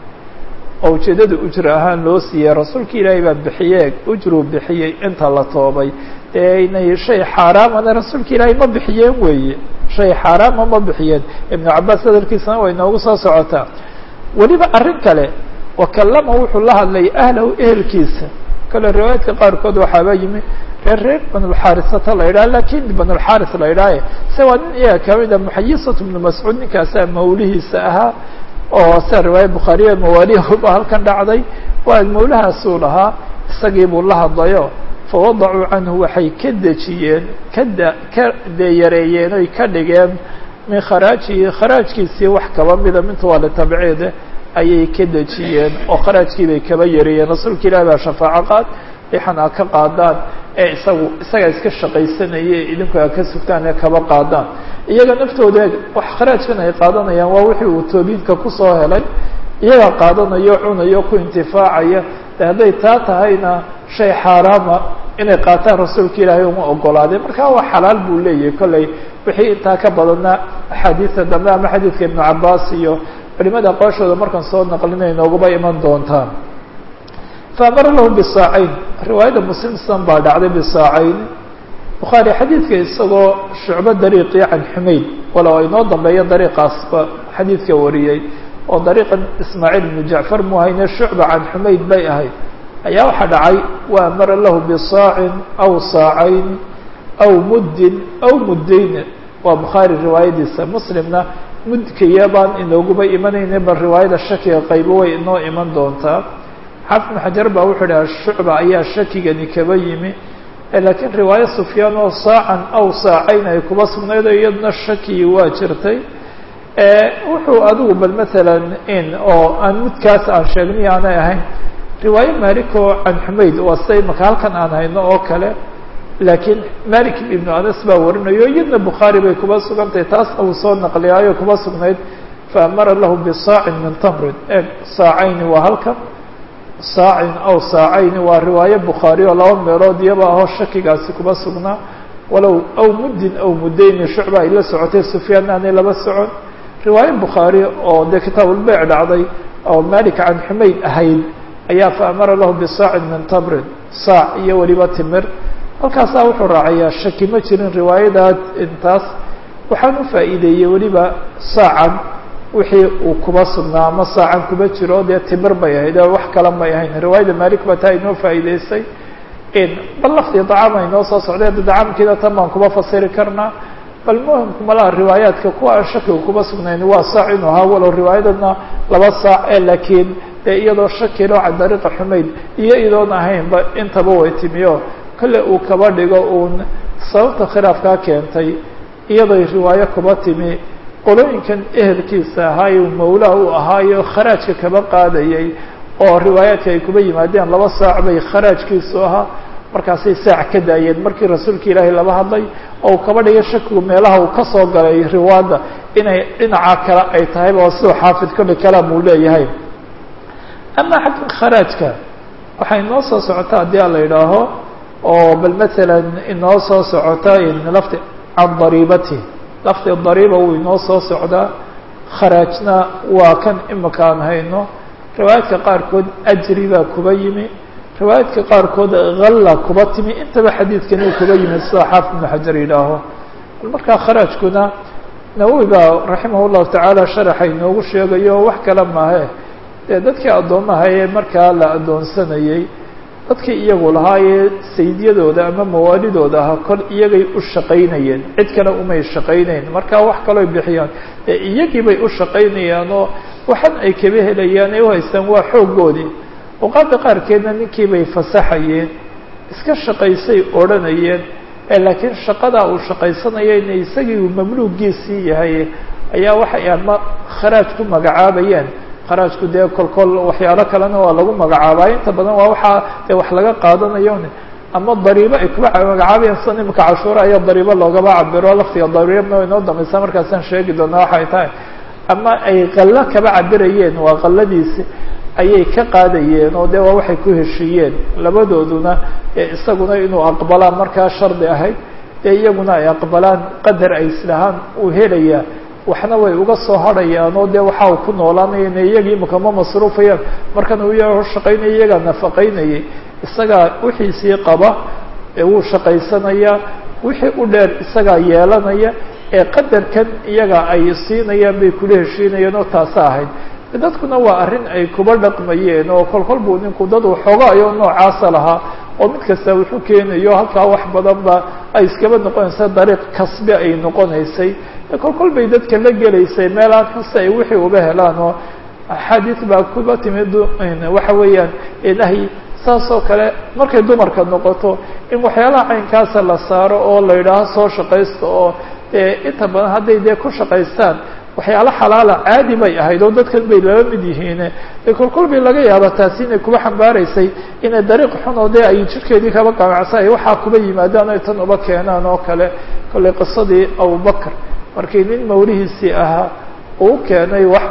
oo ujeedada ujra ahaan loo siiyey rasuulka ilaahay baa bixiye ujruu bixiyey inta la toobay dee inay shay xaaraamana rasuulka ilaahay ma bixiyeen weeye shay xaaraama ma bixiyeen ibnu cabaas hadalkiisana way noogu soo socotaa weliba arrin kale wakallama wuxuu la hadlay ahlahu ehelkiisa kale riwaayaadka qaarkood waxaaba yimi reer reer banulxaarisata la yidhaha lakin banulxaaris la yidhaha se waa nin iyaga kamid a muxayisatu ibnu mascuud ninkaasaa mawlihiisa ahaa oo sida riwaaya bukhaariya mawaalihuba halkan dhacday waa mawlahaasuu lahaa isagii buu la hadlayo fawadacuu canhu waxay ka dejiyeen kada ka dee yareeyeen oy ka dhigeen min kharaajihi kharaajkiisii wax kaba mida minta waa litabciide ayay ka dejiyeen oo kharaajkii bay kaba yareeyeen rasuulka ilahi baa shafaaco qaad ixan a ka qaadaan ee isagu isagaa iska shaqaysanaya idinku a ka sugtaan ee kaba qaadaan iyaga naftooda wax kharaajkan ay qaadanayaan waa wixii uu toobiinka kusoo helay iyagaa qaadanayo cunayo ku intifaacaya de hadday taa tahayna shay xaaraama inay qaataan rasuulka ilaahay uma ogolaadeen marka waa xalaal buu leeyahay kollay wixii intaa ka badana axaadiista dambe ama xadiidka ibnu cabaas iyo culimada aqooshooda markaan soo naqlinay noogaba iman doontaan faamara lahu bisaacayn riwaayadda muslimsan baa dhacday bisaacayn bukhaari xadiidka isagoo shucbo dariiqii can xumayd walow aynoo dambeeyo dariiqaasba xadiidka wariyey oo dariiqan ismaaciil ibnu jacfar mu hayne shucba can xumayd bay ahayd ayaa waxaa dhacay wa amara lahu bisaacin aw saacayn aw muddin aw muddayn waa bukhaari riwaayadiisa muslimna mudkaya baan inooguba imanayna bal riwaayada shakiga qaybo way inoo iman doontaa xaafid xajar baa wuxuu dhaha shucba ayaa shakigani kaba yimi laakiin riwaayo sufyaan oo saacan aw saacayn ay kuba sugnayd oo iyaduna shakii waa jirtay wuxuu adigu bal maalan in oo aan mudkaas aan sheegnay aanay ahayn riwaayo malik oo can xumayd waa sida imaka halkan aan hayno oo kale laakiin malik ibnu anas baa warinayo iyadna bukhaari bay kuba sugantahay taasna uu soo naqliyaayo kuba sugnayd faamara lahu bisaacin min tamrin e saacayni waa halkan saacin aw saacayni waa riwaayo bukhaari oo laba meelood iyaba ahoo shakigaasi kuba sugnaa walow aw muddin aw muddayni shucba ay la socotay sufyaan aanay laba socon riwaayo bukhaari oo dee kitaabulbeyc dhacday oo malik can xumayd ahayd ayaa faamara lahu bisaacin min tamrin saac iyo weliba timir halkaasaa wuxuu raacayaa shaki ma jirin riwaayadaa intaas waxaan u faa'iideeyey weliba saacan wixii uu kuba sugnaa ama saacan kuba jiro dee timir bay ahayd oo wax kale may ahayn riwaayada malik ba taa inoo faa'iideysay bal laftii dacaam ay noo soo socdeen dacaamkiina tan baan kuba fasiri karnaa bal muhimku malaha riwaayaadka kuwa aan shakiga kuba sugnayn waa saac inuu ahaa walow riwaayadana laba saac ee laakiin dee iyadoo shakilo can dariiqa xumayd iyo idoon ahaynba intaba way timiyo kolle uu kaba dhigo uun sababta khilaafkaa keentay iyadoy riwaayo kuba timi qolooyinkan ehelkiisa ahaa uu mawlaa u ahaayo kharaajka kaba qaadayay oo riwaayaadka ay kuba yimaadeen laba saac bay kharaajkiisu ahaa markaasay saac ka daayeen markii rasuulka ilaahay laba hadlay oo uu kaba dhigay shakigu meelaha uu ka soo galay riwaada inay dhinaca kale ay tahayba oo siduu xaafid kolle kalaam uu leeyahay ama xagga kharaajka waxay inoo soo socotaa haddii a la idhaaho oo bal masalan inoo soo socota lafti can dariibati lafdi dariiba wuu inoo soo socdaa kharaajna waa kan imika aan hayno riwaayaadka qaarkood ajri baa kuba yimi riwaayaadka qaarkood halla kuba timi intaba xadiidkani kuba yimi sida xaafid ibnu xajar yidhaaho markaa kharaajkuna nawowi baa raximah llahu tacaala sharaxa inoogu sheegayo wax kale maahe dee dadkii addoomaha ee markaa la addoonsanayey dadkii iyagu lahaayee saydiyadooda ama mawaalidooda ahaa kol iyagay u shaqaynayeen cid kale umay shaqaynayn markaa wax kaloo bixiyaan ee iyagii bay u shaqaynayaan oo waxan ay kaba helayaan ay u haystaan waa xooggoodii awqaadda qaarkeedna ninkii bay fasaxayeen iska shaqaysay odhanayeen laakiin shaqadaa uu shaqaysanaya inay isagii uu mamluugiisii yahay ayaa waxay ama kharaaj ku magacaabayeen kharaajku dee kolkol waxyaalo kalena waa lagu magacaabaa inta badan waa waxaa dee wax laga qaadanayo ama dariibo ay kuba magacaabayeen sida imika cashuura ayaa dariibo loogaba cabiro laftiga dariibna way noo dambaysaa markaasaan sheegi doonaa waxay tahay ama ay qallo kaba cabirayeen waa qalladiisi ayay ka qaadayeen oo dee waa waxay ku heshiiyeen labadooduna isaguna inuu aqbalaan markaa shardi ahayd dee iyaguna ay aqbalaan qadar ay islahaan uu helayaa waxna way uga soo hadhayaan oo dee waxa uu ku noolaanaya ina iyagii imika ma masruufayaan markan uu iyaga shaqaynaya iyagaa nafaqaynayay isagaa wixiisii qaba wuu shaqaysanayaa wixii u dheer isagaa yeelanaya ee qadarkan iyaga ay siinayaan bay kula heshiinayeen oo taasa ahayd dadkuna waa arrin ay kuba dhaqmayeen oo kolkol buu ninku dad waxoogaayo noocaasa lahaa oo mid kasta wuxuu keenayo halkaa wax badan ba ay iskaba noqonaysa dariiq kasbe ay noqonaysay kolkol bay dadka la gelaysay meelaan xuse ay wixii uba helaan oo axaadiis baa kuba timid waxa weeyaan ilahay saas oo kale markay dumarka noqoto in waxyaalaha caynkaasa la saaro oo la yidhaaho soo shaqaysta oo inta badan hadday dee ku shaqaystaan waxyaalo xalaala caadi bay ahayd oo dadkan bay lala mid yihiin kolkol bay laga yaaba taasi inay kuba xambaaraysay inay dariiq xun oo dee ay jirkeedii kaba qamacsan ay waxaa kuba yimaadaan ay tan uba keenaan oo kale kollay qisadii abubakr markii nin mawlihiisii ahaa uu keenay wax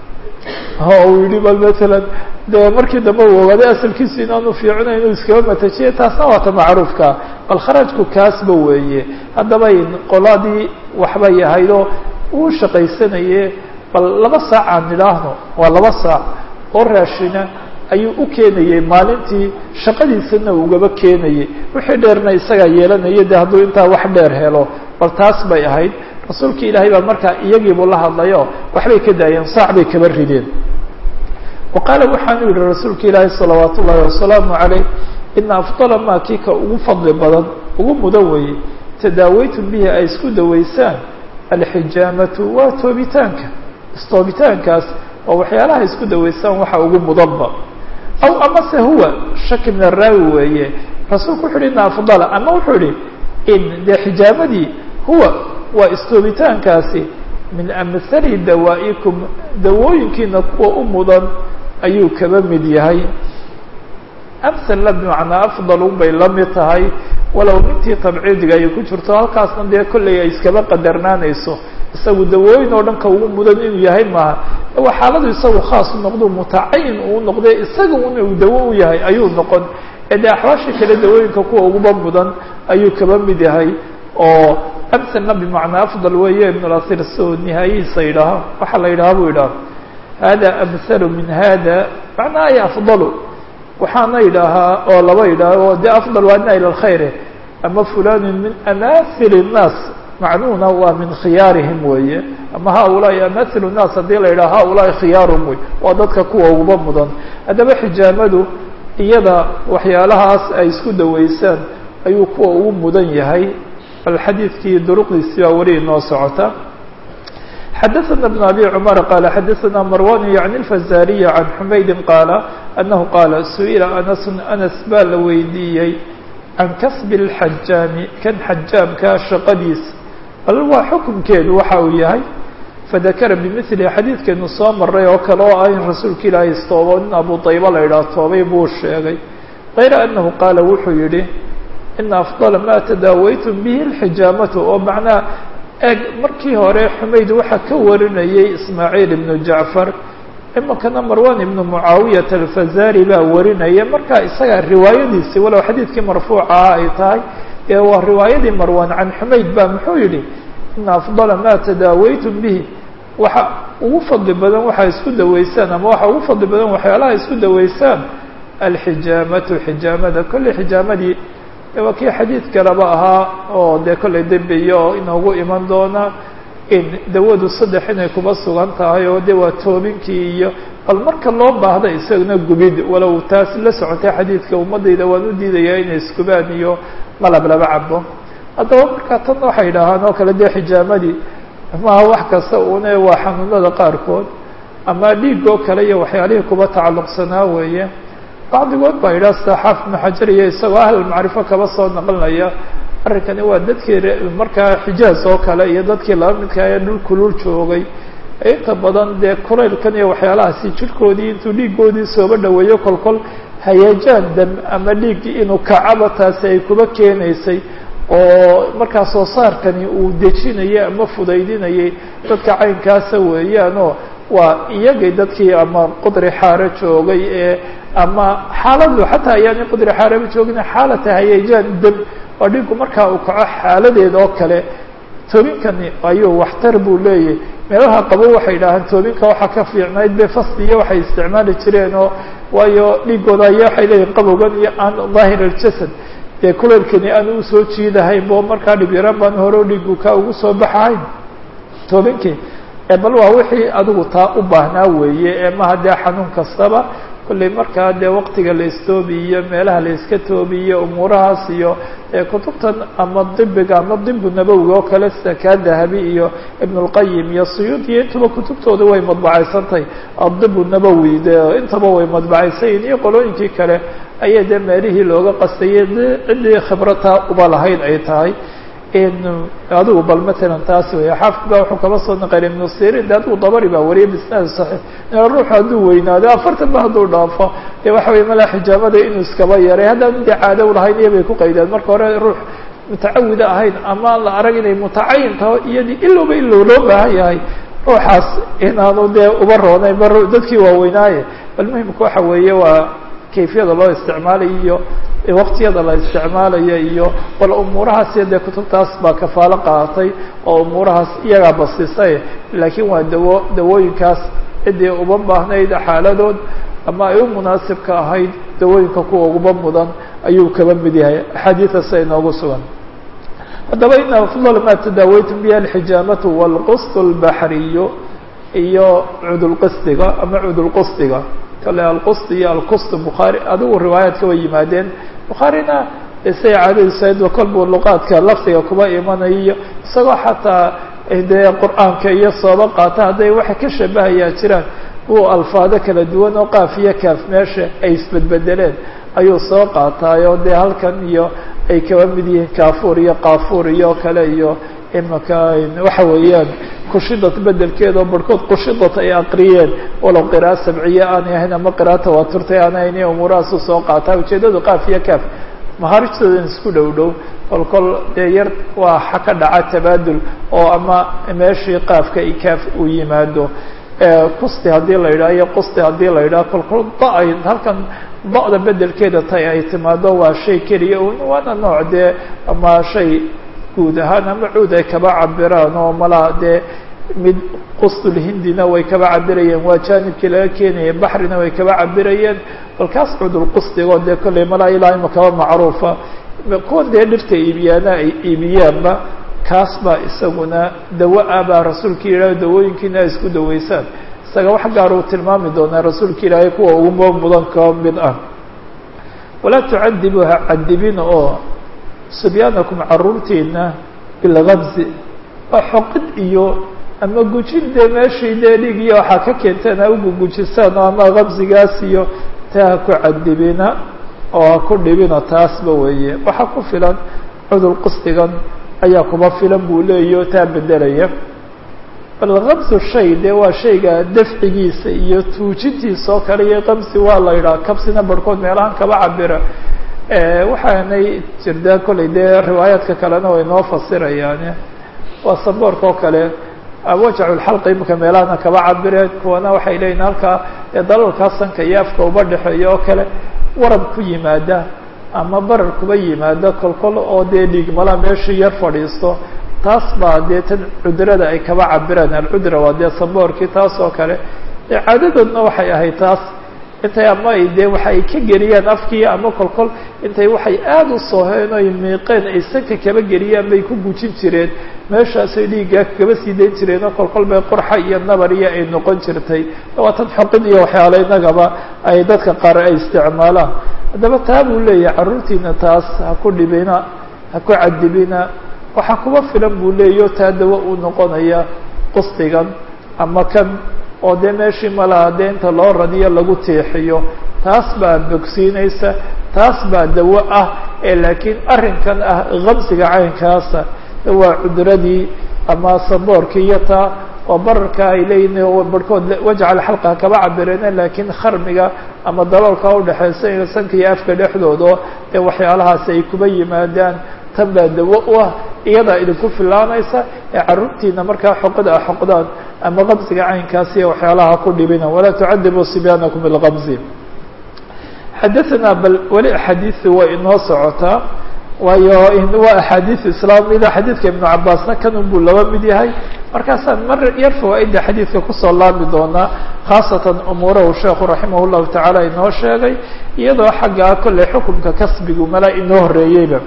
uu yihi bal matalan dee markii dambe uu ogaaday asalkiisu inaanu fiicina inuu iskaba matajiye taasna waa ta macruufka bal kharajku kaasba weeye haddaba qoladii waxbay ahaydoo uu shaqaysanaye bal laba saac aan nidhaahno waa laba saac oo raashina ayuu u keenayey maalintii shaqadiisana ugaba keenayey wixii dheerna isagaa yeelanaya de hadduu intaa wax dheer helo bal taas bay ahayd rasuulka ilaahay baa markaa iyagiibuu la hadlayo waxbay ka daayeen saac bay kaba rideen wa qaala waxaanu yihi rasuulka ilaahi salawaat ullaahi wasalaamu calayh ina afdala maa kii ka ugu fadli badan ugu mudan weeye tadaawaytum bihi ay isku dawaysaan alxijaamatu waa toobitaanka istoobitaankaas oo waxyaalaha isku dawaysaan waxa ugu mudanba aw amase huwa shaki min araawi weeye rasuulku wuxu uhi ina afdala ama wuxuu ihi in dee xijaamadii huwa waa istoobitaankaasi min amhali dawaa'ikum dawooyinkiina kuwa u mudan ayuu kaba mid yahay amhala bimacnaa afdalun bay la mid tahay walow mintii tabciidiga ay ku jirto halkaasna dee kollay ay iskaba qadarnaanayso isagu dawooyin oo dhan ka ugu mudan inuu yahay maaha waa xaaladu isagu khaas u noqdo mutacayin uu noqde isaga un uu dawo u yahay ayuu noqon ee dee axwaashii kale dawooyinka kuwa uguba mudan ayuu kaba mid yahay oo amhalna bimacnaa afdal weeye ibn lasir soo nihaayihiisa yidhaaha waxaa la yidhaha buu yidhaha hada amhalu min hada macnaa ay afdalu waxaana yidhaahaa oo laba yidhaaho de afdal waa adna ila alkhayre ama fulanu min amathil الnaas macnuhuna waa min khiyaarihim weeye ama haulaai amathil الnaas haddii la yidhaha haulaai khiyaarum wey waa dadka kuwa uguba mudan haddaba xijaamadu iyada waxyaalahaas ay isku dawaysaan ayuu kuwa ugu mudan yahay bal xadiidkii duruqdiisii baa weli inoo socota xadaثna بن abي cmر qال xadaثna marwan yعni الfazariي عan xumaydi qaala أnahu qaala su-ila anas anas baa la weydiiyey can kasb الxajaami kan xajaamka shaqadiisa bal waa xukunkeedu waxa uu yahay fadakara bimili xadiidkeenu soo maray oo kale oo ah in rasuulka ilaahay istoobo nin abu طayba la yidhaah toobay buu sheegay غayra anahu qaala wuxuu yihi ina afضala ma tadaawaytum bihi اlxijaamatu oo macnaa eeg markii hore xumayd waxaa ka warinayay ismaaciil ibnu jacfar iminkana marwan ibnu mucaawiyata alfazari baa warinaya marka isaga riwaayadiisii walow xadiidkii marfuucaha ay tahay ee waa riwaayadii marwan can xumayd ba muxuu yihi ina afdala ma tadaawaytum bihi waxa ugu fadli badan waxaa isku daweysaan ama waxa ugu fadli badan waxyaalaha isku daweysaan alxijaamatu xijaamada kolley xijaamadii waa kii xadiid kaleba ahaa oo dee kolley dembiyo oo inoogu iman doona in dawadu saddex inay kuba sugan tahay oo de waa toobinkii iyo bal marka loo baahda isaguna gubid walow taas la socotay xadiidka ummadayda waan u diidayaa inay iskubaan iyo malab laba cabo haddaba markaa tan waxay yidhaahaan oo kale dee xijaamadii maaha wax kasta une waa xanuunada qaarkood ama dhiigoo kale iyo waxyaalihii kuba tacalluqsanaa weeye bacdigood baa yidhaha sida xaafid ibnu xajar iyo isagoo ahlulmacrifo kaba soo naqlinaya arrinkani waa dadkii markaa xijaaz oo kale iyo dadkii laba midka ee dhul kulul joogay inta badan dee kulaylkan iyo waxyaalahaasi jirhkoodii intuu dhiigoodii sooba dhaweeyo kolkol hayeejaan dam ama dhiiggii inuu kacaba taasi ay kuba keenaysay oo markaa soo saarkani uu dejinayay ama fudaydinayay dadka caynkaasa weeyaanoo waa iyagay dadkii ama qudri xaare joogay ee ama xaaladu xataa ayaanay qudri xaareba joogin xaalata hayeejaan dam waa dhinku markaa uu kaco xaaladeeda oo kale toobinkani ayuu waxtar buu leeyahy meelaha qabo waxay yidhaahaan toobinka waxaa ka fiicnayd be fasli iyo waxay isticmaali jireen oo waayo dhiigooda aya waxay leeyihin qabowgan iyo aan daahir aljasad dee kuleelkani aan usoo jiidahayn bo markaa dhibyaraan baan hore dhiigu ka ugu soo baxahayn toobinkii bal waa wixii adigu taa u baahnaa weeye ee maha dee xanuun kastaba kolley markaa dee waqtiga la istoobiyo meelaha la iska toobiyo umuurahaas iyo kutubtan ama dibiga ama dibu nabowiga oo kale sida kaa dahabi iyo ibn اlqayim iyo suyuud iyo intaba kutubtooda way madbacaysantahay adibu nabowi de intaba way madbacaysanyihin iyo qolooyinkii kale ayay dee meelihii looga qastayay de ciddii khibrataa uba lahayd ay tahay adigu bal matalan taas wey xaafid ba wuxuu kaba soo naqlay ibnu sirin de adigu dabari baa wariyay bisnaad saxiix ruuxu hadduu weynaado afartan ba hadduu dhaafo de waxa wey malaa xijaamada inuu iskaba yaray haddaan de caado lahayn iyo bay ku qaydaan marka hore ruux mutacawida ahayn ama la arag inay mutacayin taho iyadii ilowba ilow loo baahan yahay ruuxaas inaanu dee uba roonayn ba dadkii waaweynaaye bal muhimka waxa weeye waa kayfiyada loo isticmaalayo iyo waqtiyada la isticmaalayo iyo bal umuurahaas iyo dee kutubtaas baa kafaalo qaadatay oo umuurahaas iyagaa basisay laakiin waa dawo dawooyinkaas ciddii uba baahnayd xaaladood ama ay u munaasibka ahayd dawooyinka kuwa uguba mudan ayuu kaba mid yahay axaadiida sida inoogu sugan haddaba ina afdal ma tadaawaytum bihi alxijaamatu wاlqust اlbaxriyu iyo cudulqisdiga ama cudulqusdiga kale alqust iyo alqust bukhaari adigu riwaayaadka way yimaadeen bukhaarina say caadadiisayd kolbuu luqaadka lafdiga kuba imanayo isagoo xataa dee qur-aanka iyo sooba qaata hadday waxa ka shabahayaa jiraan uu alfaado kala duwan oo qaaf iyo kaaf meesha ay isbedbedeleen ayuu soo qaataayo dee halkan iyo ay kaba mid yihiin kaafuur iyo qaafuur iyo kale iyo imaka waxa weeyaan kushidad bedelkeeda oo barhkood kushidad ay aqriyeen walow qira'a sabciye aanay ahayn ama qira'a tawaaturtay aanay ahayn umuurahaasu soo qaataa ujeedadu qaaf iyo kaaf mahaarijtoodan isku dhow dhow kol kol dee yar waa xa ka dhaca tabaadul oo ama meeshii qaafka i kaaf uu yimaado kusti haddii la yidhaha iyo qusti haddii la yidhaha kol kol da ay halkan ba'da bedelkeeda tay ay timaado waa shay keliya waana nooc dee ama shay guud ahaan ama cuud ay kaba cabiraan oo malaa dee mid qustulhindina way kaba cabirayeen waa jaanibkii laga keenaya baxrina way kaba cabirayeen balkaas cudulqusdigoo dee kolley malaa ilaa ima kaba macruufa kuwa dee dhirta iibiyaana ay iibiyaanba kaas baa isaguna dawa ah baa rasuulka yidhaah dawooyinkiina ay isku daweysaan isaga wax gaar uu tilmaami doonaa rasuulka ilaahay kuwa uguba mudan ka mid ah walaa tucadibu ha cadibina oo subyaanakum caruurtiina bilgabzi waa xoqid iyo ama gujin dee meeshii dee dhig iyo waxaa ka keenteen ha ugugujisaan oo ama qabsigaas iyo taa ha ku cadibina oo ha ku dhibina taasba weeye waxaa ku filan cudur qusdigan ayaa kuba filan buu leeyaho taa bedelaya bal kabsu shay dee waa shayga dafcigiisa iyo tuujintiisa oo kale iyo qabsi waa la yidhaha kabsina barhkood meelahan kaba cabira waxaanay jirdaa kollay dee riwaayaadka kalena way noo fasirayaan waa saboorka oo kale wajaculxalqa imika meelahana kaba cabireen kuwana waxay leeyihin halkaa dee dalalkaa sanka iyo afka uba dhexeeya oo kale warab ku yimaada ama barar kuba yimaada kolkol oo dee dhiigmala meeshii yar fadhiisto taas baa dee tan cudrada ay kaba cabiraan alcudra waa dee saboorkii taas oo kale dee caadadoodna waxay ahayd taas intay ama ay dee waxa ay ka geliyaan afkii ama kolkol intay waxay aada u sooheen oy miiqeen ay sanka kaba geliyaan bay ku gujin jireen meeshaasay dhiiggaa kaba sii dayn jireen oo kolkol bay qurxa iyo nabar iyo ay noqon jirtay waa tan xoqid iyo waxyaala inagaba ay dadka qaar ay isticmaalaan haddaba taa buu leeyahay carruurtiina taas ha ku dhibina ha ku cadibina waxaa kuba filan buu leeyaho taa dawa uu noqonaya qusdigan ama kan oo dee meeshii malaha dee inta loo radiyo lagu teexiyo taas baa bogsiinaysa taas baa dawo ah ee laakiin arrinkan ah kamsiga caynkaasa waa cudradii ama saboorkii iyo taa oo bararka ay leeyihin barhkood wajcal xalqa kaba cabireen laakiin kharmiga ama daloolka udhexeysa sanka iyo afka dhexdooda ee waxyaalahaasi ay kuba yimaadaan tan baa dawo u ah iyadaa idinku filaanaysa ee carruurtiina markaa xoqada a xoqdaan ama kamsiga caynkaasi waxyaalaha ku dhibina walaa tucadibuu sibyaanakum bilkamsi xadaثana bal weli axaadiisi way inoo socotaa waayo waa axaadiis islaamida xadiidka ibnu cabaasna kanun buu laba mid yahay markaasaan mar yar fawaaida xadiidka kusoo laami doonaa khaasatan umuurahu sheekhu raximah llahu tacaala inoo sheegay iyadoo xaggaa kolley xukumka kasbigu mala inoo horeeyeyba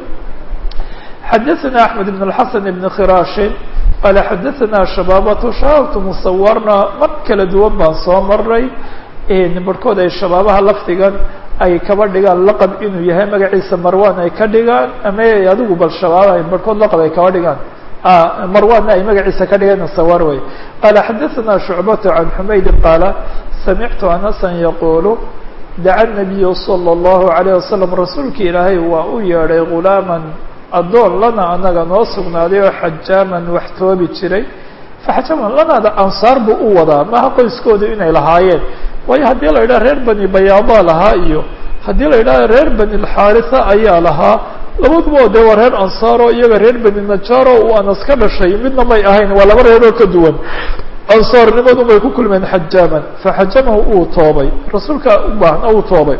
xadaثana axmed ibn اlxasan ibn khiraashin qaala xadaثana shabaabatu shabaabtu musawarna mar kala duwan baan soo maray barhkood ay shabaabaha lafdigan ay kaba dhigaan laqab inuu yahay magaciisa marwan ay ka dhigaan ama adigu bal shabaabaha barhkood laqab ay kaba dhigaan marwanna ay magaciisa ka dhigaan sawar wey qaala xadaثana shucbatu can xumaydin qaala samictu anasan yaqulu daca nabiyu salى اllahu عalيه wasalam rasuulki ilaahay waa u yeedhay gulaaman addoon lana anaga noo sugnaaday oo xajaaman wax toobi jiray faxajaaman lanaada ansaar buu u wadaa maha qoyskooda inay lahaayeen waayo haddii la yidhaha reer bani bayaada lahaa iyo haddii la yidhaha reer bani lxaarisa ayaa lahaa labaduba dee waa reer ansaaro iyaga reer bani najaaro uu anas ka dhashay midna may ahayn waa laba reeroo ka duwan ansaarnimadu may ku kulmeen xajaaman faxajamahu uu toobay rasuulka u baahna uu toobay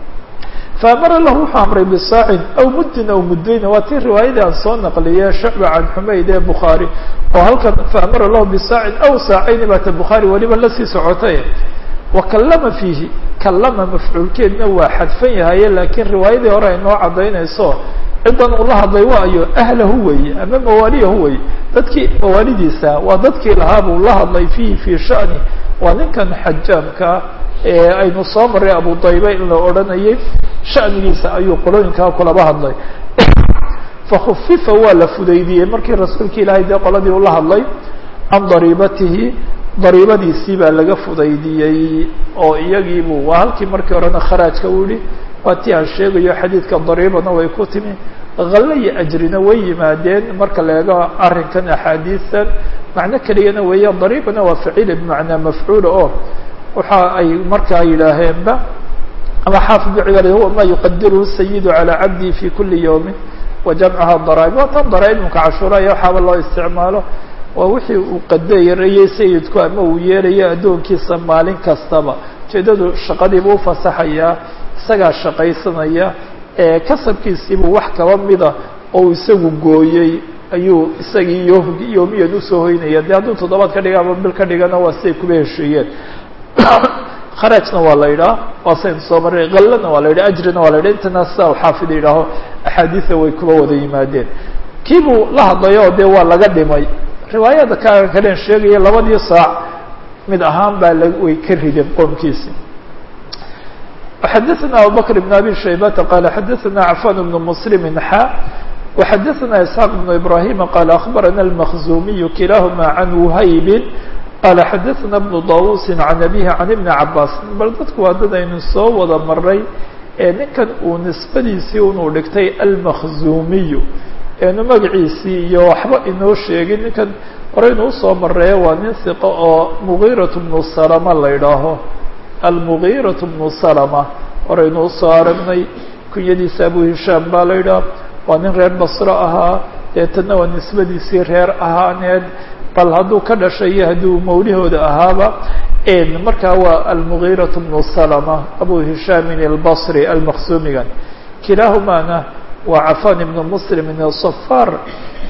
faamara lahu wuxuu amray bisaacin aw muddin aw muddayna waa tii riwaayadii aan soo naqliye shucba can xumayd ee bukhaari oo halkan faamara lahu bisaacin aw saacayni baata bukhaari weliba lasii socotay wa kallama fiihi kallama mafcuulkeedna waa xadfan yahaye laakiin riwaayadii hore ay noo caddaynayso ciddan uu la hadlay waayo ahlahu weeye ama mawaaliyahu weye dadkii mawaalidiisa waa dadkii lahaa buu la hadlay fiihi fii shani waa ninkan xajaamka ee aynu soo maray abu dayba in la odhanayay shanigiisa ayuu qolooyinkaa kulaba hadlay fakhufifa waa la fudaydiyey markii rasuulka ilaahay dee qoladii ula hadlay can dariibatihi dariibadiisii baa laga fudaydiyey oo iyagiibuu waa halkii markii horena kharaajka u yihi waa ti aan sheegayo xadiidka dariibana way ku timi halle iyo ajrina way yimaadeen marka la eego arrinkan axaadiistan macno keliyana weeya dariibana waa faciila bimacnaa mafcuula oo waxa ay markaa yidhaaheenba ama xaafid bicibaad huwa ma yuqadiruhu sayidu calى cabdihi fi kuli yawmin wa jamcaha daraa'ib waa tan daraa'ibmka cashuura iyo waxaaba loo isticmaalo waa wixii uu qadarayay sayidku ama uu yeelayo addoonkiisa maalin kastaba ujeedadu shaqadiibuu ufasaxayaa isagaa shaqaysanaya ee kasabkiisiibuu wax kaba mida oo isagu gooyey ayuu isagii yo yoomiyan usoo hoynaya de hadduu toddobaad ka dhiga ama bil ka dhigana waa siday kuba hesheeyeen kharajna waa la yidhaha waa saynu soo maray kallana waa la yidhaha ajrina waa la yidhaha intana sidaa u xaafid yidhaaho axaadiida way kuba wada yimaadeen kii buu la hadlayo dee waa laga dhimay riwaayada ka kalen sheegaya labadii saac mid ahaan baa la way ka rideen qoomkiisi xadaثna abubakr بn abi shaybata qala xadaثna cafan bn mslm xa وxadaثna isxaaq بn ibrahima qala aخbarana اlmkzumiy kilahuma can whaybi qala xadaثna bnu dawusi can abihi can ibni cabaas bal dadku waa dad aynu soo wada maray ee ninkan uu nisbadiisii unuu dhigtay almakzumiyu eenu magaciisii iyo waxba inoo sheegin ninkan horeynu usoo mareeyo waa nin hiqo oo mugiiraة bnu salama la idhaaho almugiiraة bnu salama horeynu usoo aragnay kunyadiisa abu hishaam baa la idhaha waa nin reer basro ahaa deetana waa nisbadiisii reer ahaaneed bal hadduu ka dhashay iyo hadduu mawlihooda ahaaba markaa waa almugiiraة bnu salama abu hishaamin albasri almaksumigan kilaahumaana waa cafan ibnu muslim ibn safar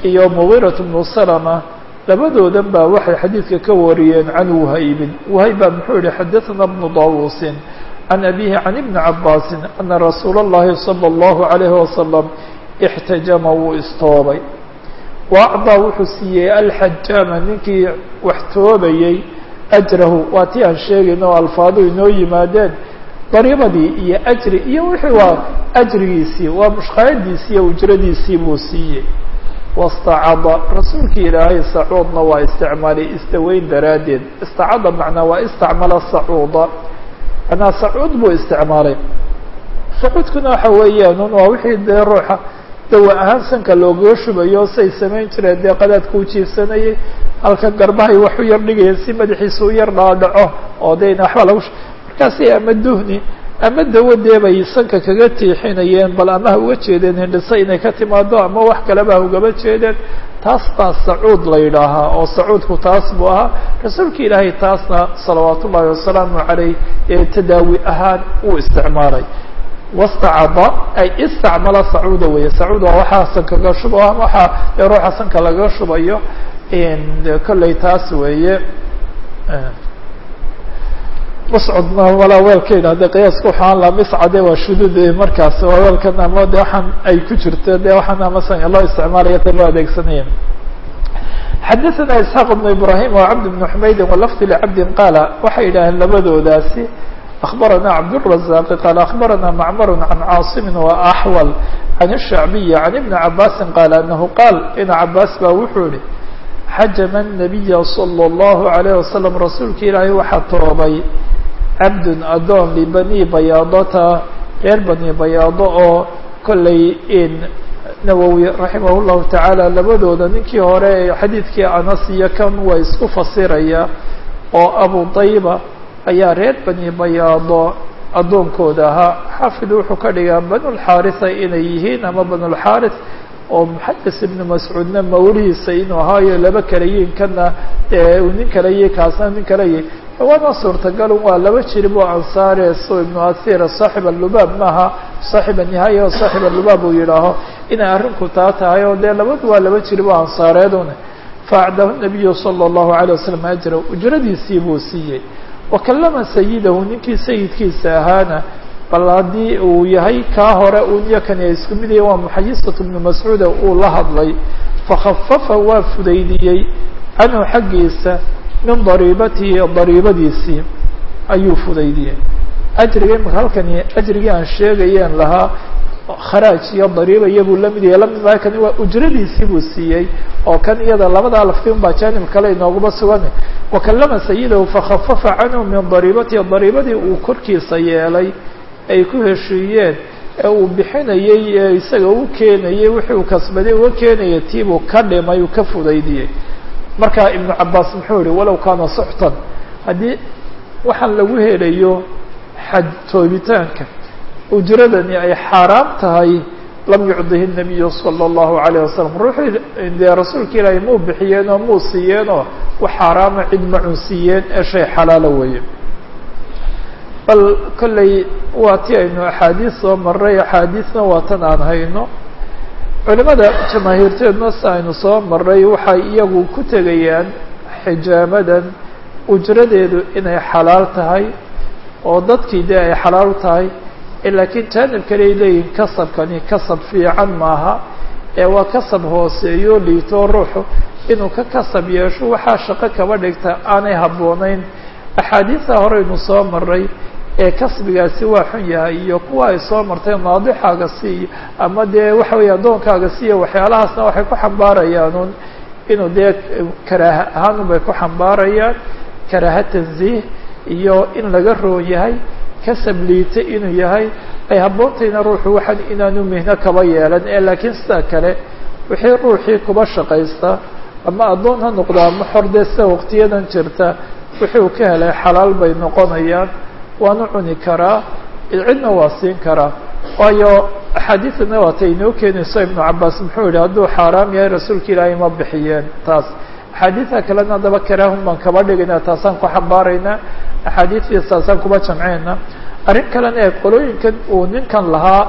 iyo mugiiraة bnu salma labadoodan baa waxay xadiidka ka wariyeen can whaybin whayb baa muxuu yihi xadaثna bnu dawusin can abihi can ibni cabaasi ana rasuula اllahi salى اllahu عalayhi wasalam اxtajama wuu istoobay waacdaa wuxuu siiyey alxajaama ninkii wax toobayey ajrahu waa tii aan sheegayno o alfaadu inoo yimaadeen dariibadii iyo ajri iyo wixii waa ajrigiisii waa mushqaayadiisii iyo ujradiisii buu siiyey wastacada rasuulkii ilaahay sacuudna waa isticmaalay isdaweyn daraaddeed istacada macnaa waa istacmala sacuuda manaa sacuud buu isticmaalay sacuudkuna waxa weeyaan un waa wixii dee ruuxa dawa ahaan sanka loogaga shubayo say samayn jireen dee qadaadka u jiifsanayay halka garbahay wax u yar dhigayeen si madaxiisa u yar dhaadhaco oo de waxba lagu markaasi ama duhni ama dawadee bay sanka kaga tiixinayeen bal ama ha uga jeedeen hindhiso inay ka timaado ama wax kaleba ha ugaba jeedeen taas baa sacuud la yidhaahaa oo sacuudku taas buu ahaa rasuulka ilaahay taasna salawaat ullaahi wasalaamu caleyh ee tadaawi ahaan uu isticmaalay wastacada ay istacmala sacuuda weeye sacuud waa waxaa sanka laga shubo waxaa dee ruuxa sanka lagaga shubayo kolley taas weeye muscudna walaa weelkeyna hadde qiyaaska waxaan laa miscade waa shuduud markaas waa weelkan ama de waxaan ay ku jirto de waxaan amasan loo isticmaalaya ta loo adeegsanaya xadaثna isxaaq بn ibrahim وcabd بn xumayd walafd lcabdi qaala waxay yidhaaheen labadoodaasi أخبرنا عبد الرزاق قال أخبرنا معمر عن عاصم وأحول عن الشعبي عن ابن عباس قال أنه قال إن عباس baa wuxuu ihi xajم النبي صلى الله عليه وسلم رasuulka ilaahay waxaa toobay cabd adoon لبني bayaadata reer bني bayaado oo kolley nawwi raximah الlahu taعaalى labadooda ninkii hore xadiidkii anas iyo kan waa isku fasiraya oo abu طayba ayaa reer bani bayaado addoonkooda ahaa xaafid wuxuu ka dhigaa banulxaarisa inay yihiin ama banulxaaris oo muxadis ibnu mascuudna mawlihiisa inuu ahaayo laba kala yihin kana uu nin kala yihi kaasna nin kala yihi waana suurtagalun waa laba jirib oo ansaare so ibnu asir saaxib alubaab maaha saaxib anihaaya o saaxib alubaab uu yidhaaho inay arrinku taa tahay oo dee labadu waa laba jirib oo ansaareedun faacdahu nabiyu sala allahu alayh wasalam ajra ujradiisii buu siiyey wakalama sayidahu ninkii sayidkiisa ahaana bal haddii uu yahay kaa hore uniyo kani ay isku mid yahin waa muxayisat bnu mascuuda uu la hadlay fakhafafa waa fudaydiyey canhu xaggiisa min dariibatihi dariibadiisii ayuu fudaydiyey ajriga imaka halkani ajrigii aan sheegayeen lahaa kharaaj iyo dariiba iyabuu lamid yahay lamid maa kani waa ujradiisii buu siiyey oo kan iyada labadaa lafti un baa jaanib kale inooguma sugan wakalama sayidahu fakhafafa canhu min dariibatihi dariibadii uu korkiisa yeelay ay ku heshiiyeen ee uu bixinayey ee isaga u keenayey wixii uu kasbaday uga keenaya tiibuu ka dhimay uu ka fudaydiyey markaa ibnu cabaas muxuu yihi walow kaana suxtan haddii waxaan lagu helayo xaj toobitaanka ujradani ay xaaraam tahay lam yucdihi الnabiyu salى اllahu عalayه wasalam ruuxii dee rasuulka ilaahay muu bixiyeenoo muu siiyeenoo wax xaaraama cid ma cunsiiyeen ee shay xalaala weeye bal kolley waa ti aynu axaadiis soo maray axaadiisna waa tan aan hayno culimada jamaahiirteedna si aynu soo maray waxay iyagu ku tegayaan xijaamadan ujradeedu inay xalaal tahay oo dadkii dee ay xalaal tahay laakiin jaanib kale ay leeyihin kasabkani kasab fiican maaha ee waa kasab hooseeyo liito ruuxu inuu ka kasab yeesho waxaa shaqo kaba dhigta aanay habboonayn axaadiisa horeynu soo maray ee kasbigaasi waa xun yahay iyo kuwa ay soo martay naadixaaga siiyo ama dee waxa weeye addoonkaaga siiyo waxyaalahaasna waxay ku xambaarayaanuun inuu dee karaaha ahaanun bay ku xambaarayaan karaaha tanziih iyo in laga roon yahay kasab liita inuu yahay ay habboontayna ruuxu waxaan inaanu mihno kaba yeelan ee laakiin sidaa kale wixii ruuxii kuba shaqaysta ama addoon ha noqda ama xorde sida waqtiyadan jirta wixii uu ka helay xalaal bay noqonayaan waanu cuni karaa cidna waa siin karaa waayo axaadiidana waatay inoo keenayso ibnu cabaas muxuu yihi hadduu xaaraam yahay rasuulka ilaahay ma bixiyeen taas axaadiida kalena haddaba karaahun baan kaba dhigayna taasaan ku xambaaraynaa axaadiidtii saasaan kuba jamceyna arrin kalena ee qolooyinkan uu ninkan lahaa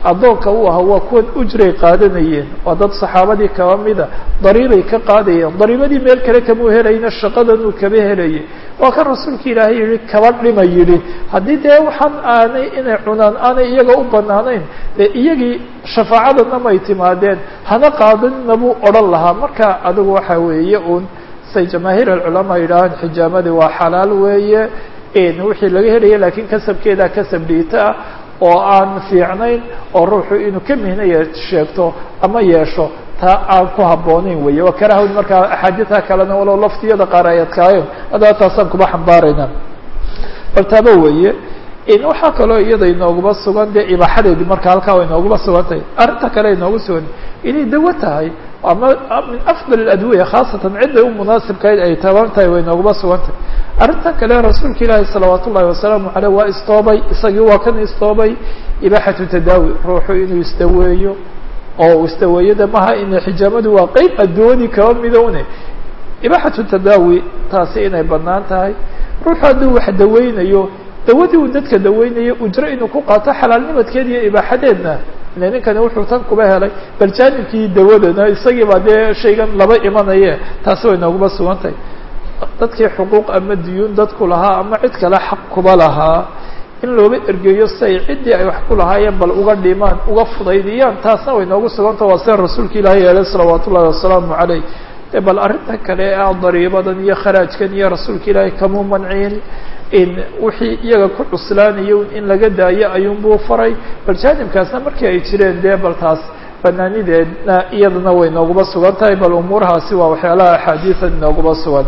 addoonka u ahaa waa kuwan ujray qaadanayeen waa dad saxaabadii kaba mida dariibay ka qaadayeen dariibadii meel kale kamau helayna shaqadanuu kaba helayay waa kan rasuulka ilaahay yihi kaba dhima yidhi haddii dee waxaan aanay inay cunaan aanay iyaga u banaanayn dee iyagii shafaacadana may timaadeen hana qaadanina buu odhan lahaa marka adigu waxa weeye uun say jamaahiir alculamaa yidhaahaan xijaamadii waa xalaal weeye wixii laga helaya lakiin kasabkeeda kasab dhiita ah oo aan fiicnayn oo ruuxu inuu ka mihnaya sheegto ama yeesho taa aan ku habboonayn weeye waa karahwn markaa axaadiidta kalena walow laftiyada qaar ay adkaayeen haddaba taasaan kuma xambaarayna bal taaba weeye waxaa kaloo iyada inooguma sugan dee ibaaxadeedii marka halkaa way inooguma sugan tahay arrinta kale inoogu sugan inay dawo tahay ama min afdal adwiya khaasatan cidday u munaasibkayd ay taban tahay way inooguma sugan tahay arrintan kale rasuulka ilaahi salawaat ullahi wasalaamu aleyh waa istoobay isagii waa kan istoobay ibaaxatu tadaawi ruuxu inuu isdaweeyo oo uu isdaweeyada maha ina xijaamadu waa qeyb addooni kaba midowne ibaaxatu tadaawi taasi inay banaan tahay ruuxu hadduu wax daweynayo dawadii uu dadka daweynayo ujro inuu ku qaato xalaalnimadkeed iyo ibaaxadeedna ile ninkani wuxuu tan kuba helay bal jaanibkii dawadana isagii baa dee shaygan laba imanaye taasi way nooguma sugan tahay dadkii xuquuq ama diyuun dadku lahaa ama cid kale xaq kuba lahaa in looba ergeeyo si ay ciddii ay wax ku lahaayeen bal uga dhimaan uga fudaydiyaan taasna way noogu suganta waa sida rasuulka ilaahi yeelay salawaat ullahi wasalaamu caleyh de bal arrinta kale ee ah dariibadan iyo kharaajkan iyo rasuulka ilaahi kamuu manciin in wixii iyaga ku cuslaanayo in laga daayo ayuunbuu faray bal jaanibkaasna markii ay jireen dee bal taas banaanideedna iyadana way nooguma sugan tahay bal umuurahaasi waa waxyaalaha axaadiida inooguma sugan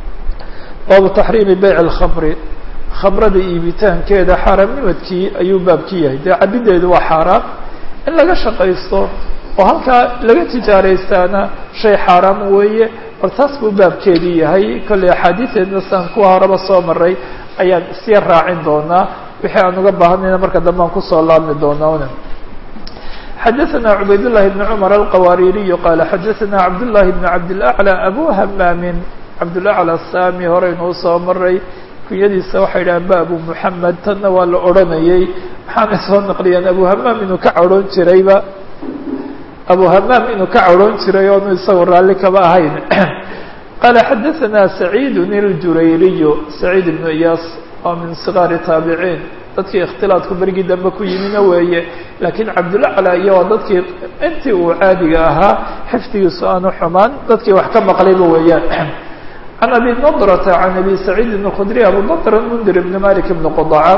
baabu taxriimi beyc alkhamri khamrada iibitaankeeda xaaraamnimadkii ayuu baabki yahay dee cabideedu waa xaaraam in laga shaqaysto oo halkaa laga tijaaraystaana shay xaaraam weeye bal taas buu baabkeedii yahay kolley axaadiideedna saan kuwa horeba soo maray ayaan isya raacin doonaa wixii aan uga baahanayna marka dambe aan kusoo laabmi doonaa xadaثna cubayd لlahi بn cmr alqawaaririyu qaala xadaثna cabd لlahi bn cabd اlأعlى abu hamaamin cabdulacla saami horeynuu soo maray kunyadiisa waxay dhahaan ba abu muxamed tanna waa la odranayey maxaanay soo naqliyeen abu hamaam inuu ka cadhoon jirayba abu hamaam inuu ka cadhoon jiray oonu isagu raalli kaba ahayn qaala xadaثana saciid اljurayriyu saciid ibnu iyaas oo min sigaari taabiciin dadkii ikhtilaadku berigii dambe ku yimina weeye laakiin cabdulacla iyo waa dadkii intii uu caadiga ahaa xifdigiisu aanu xumaan dadkii wax ka maqlayba weeyaan can abi nadrata can abi saciidin اkhudri abu nadr mundir ibn malik ibn qudaca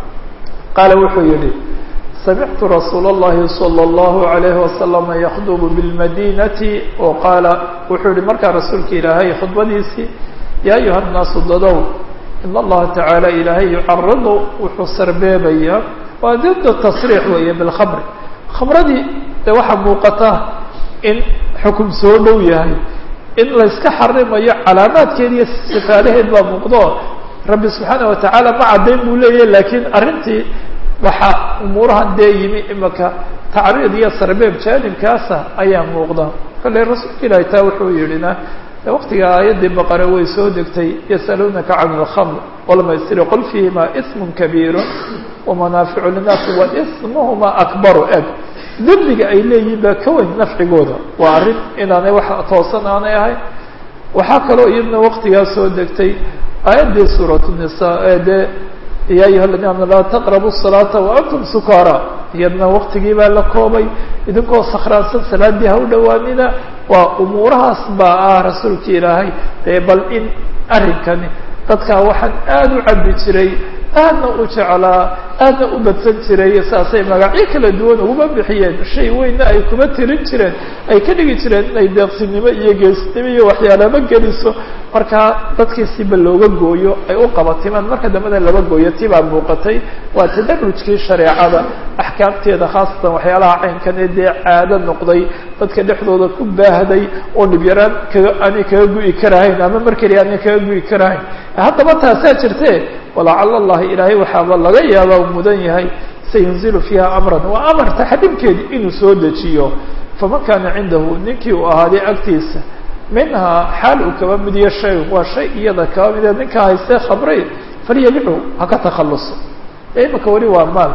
qaala wuxuu yihi samictu rasuul اllahi salى اllahu عalayhi wasalama yakdubu biاlmadinati o qaala wuxuu yihi markaa rasuulka ilaahay khudbadiisii ya ayuha الnaasu dadow in allaha tacaala ilaahay yucaridu wuxuu sarbeebaya waa dida tasriix weeye bilkhamri khamradii de waxaa muuqata in xukum soo dhow yahay in layska xarimayo calaamaadkeed iyo sifaalaheed baa muuqdo rabbi subxaana watacaala ma caddayn buu leeyahy laakiin arrintii waxaa umuurahan dee yimi imaka tacriid iyo sarbeeb jaanibkaasa ayaa muuqda kale rasuulka ilahi taa wuxuu yidhina waqtiga aayaddii baqare way soo degtay yasaluunaka can اlkhamr walmaysiri qul fiihima ism kabiiru wamanaaficu linaasi wa ismuhuma akbaru eg dembiga ay leeyihin baa ka weyn nafcigooda waa arrin inaanay wax toosan aanay ahayn waxaa kaloo iyadna waqtigaa soo degtay aayaddii suurat nisa ee dee ya ayuha ladina amanu laa taqrabu الsalaata waantum sukaara iyadna waqtigii baa la koobay idinkoo sakhraansan salaadii ha u dhowaanina waa umuurahaas baa ah rasuulka ilaahay dee bal in arrinkani dadkaa waxaan aada u cabi jiray aadna u jeclaa aadna u badsan jiray saasay magacyo kala duwan uguma bixiyeen shay weynna ay kuma tirin jireen ay ka dhigi jireen inay deeqsinimo iyo geesnimo iyo waxyaalaba geliso markaa dadkii siba looga gooyo ay u qabatimaan marka dambena laba gooyo tibaa muuqatay waa tadarujkii shareecada axkaamteeda khaasatan waxyaalaha caynkan ee dee caado noqday dadka dhexdooda ku baahday oo dhibyaraan kaga aanay kaga gu'i karahayn ama mar keliya aanay kaga gu'i karahayn haddaba taasaa jirte walacala allahi ilaahay waxaaba laga yaaba u mudan yahay sayunzilu fiiha amran waa amar taxriimkeedi inuu soo dejiyo faman kaana cindahu ninkii uu ahaaday agtiisa minhaa xaal uu kaba midiyo shay waa shay iyada kaba midee ninkaa haystee khamray falyabichu ha ka takhaluso imika weli waa maal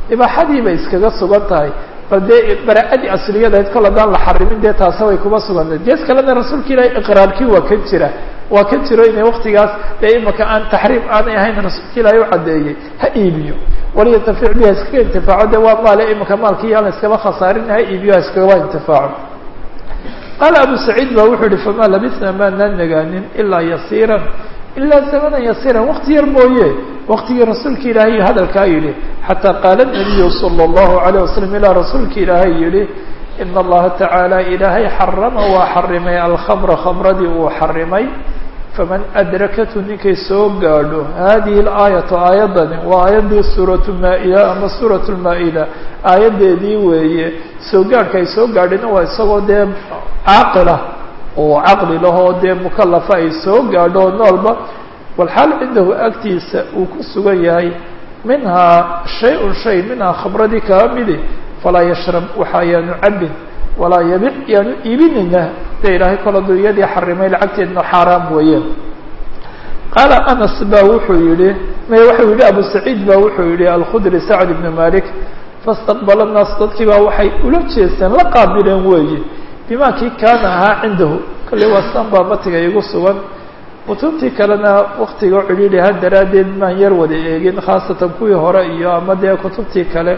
ibaaxadii bay iskaga sugan tahay bal dee bara-adii asliyadayd kol haddaan la xarimin dee taase way kuma sugantahay gees kalena rasuulka ilaahay iqraarkii waa kan jira waa kan jiro inay waktigaas dee imaka aan taxriim aanay ahayn rasuulka ilaahay u caddeeyey ha iibiyo waliyatafic biha iskaga intifaaco de waa maale imaka maalkii yaan la iskaba khasaarin ha iibiyo ha iskagaba intifaaco qaala abu saciid ba wuxuu yihi famaa labisna maanaan nagaanin ilaa yasiiran ilaa zamanan yasiiran wakti yar mooye waktigii rasuulka ilaahay hadalkaa yidhi xataa qaala nabiyu sala allahu alayh wasalam ilaa rasuulka ilaahay yihi ina allaha tacaala ilaahay xarama waa xarimay alkhamra khamradii uu xarimay faman adrakathu ninkay soo gaadho hadihi alaayatu aayaddani waa aayaddii suuratu maa-ida ama suuratu lmaa-ida aayaddeedii weeye soo gaadhka ay soo gaadhina waa isagoo dee caaqilah oo caqli lahoo dee mukalafa ay soo gaadho oo noolba walxaal cindahu agtiisa uu ku sugan yahay minhaa shay-un shay minhaa khamradii kaa midi falaa yashrab waxa yaanu cabin walaa yabic yaanu iibinayna de ilaahay kol aduu iyadii xarimay lacagteedna xaaraam weeyeen qaala anas ba wuxuu yihi may waxau yihi abu saciid ba wuxuu yihi alkhudri sacd ibnu malik fastaqbala naas dadkii baa waxay ula jeesteen la qaabileen weeye bima kii kaana ahaa cindahu kolley waa san baa matiga igu sugan kutubtii kalena waktiga cidhiidhi ha daraaddeed maan yar wada eegin khaasatan kuwii hore iyo ama dee kutubtii kale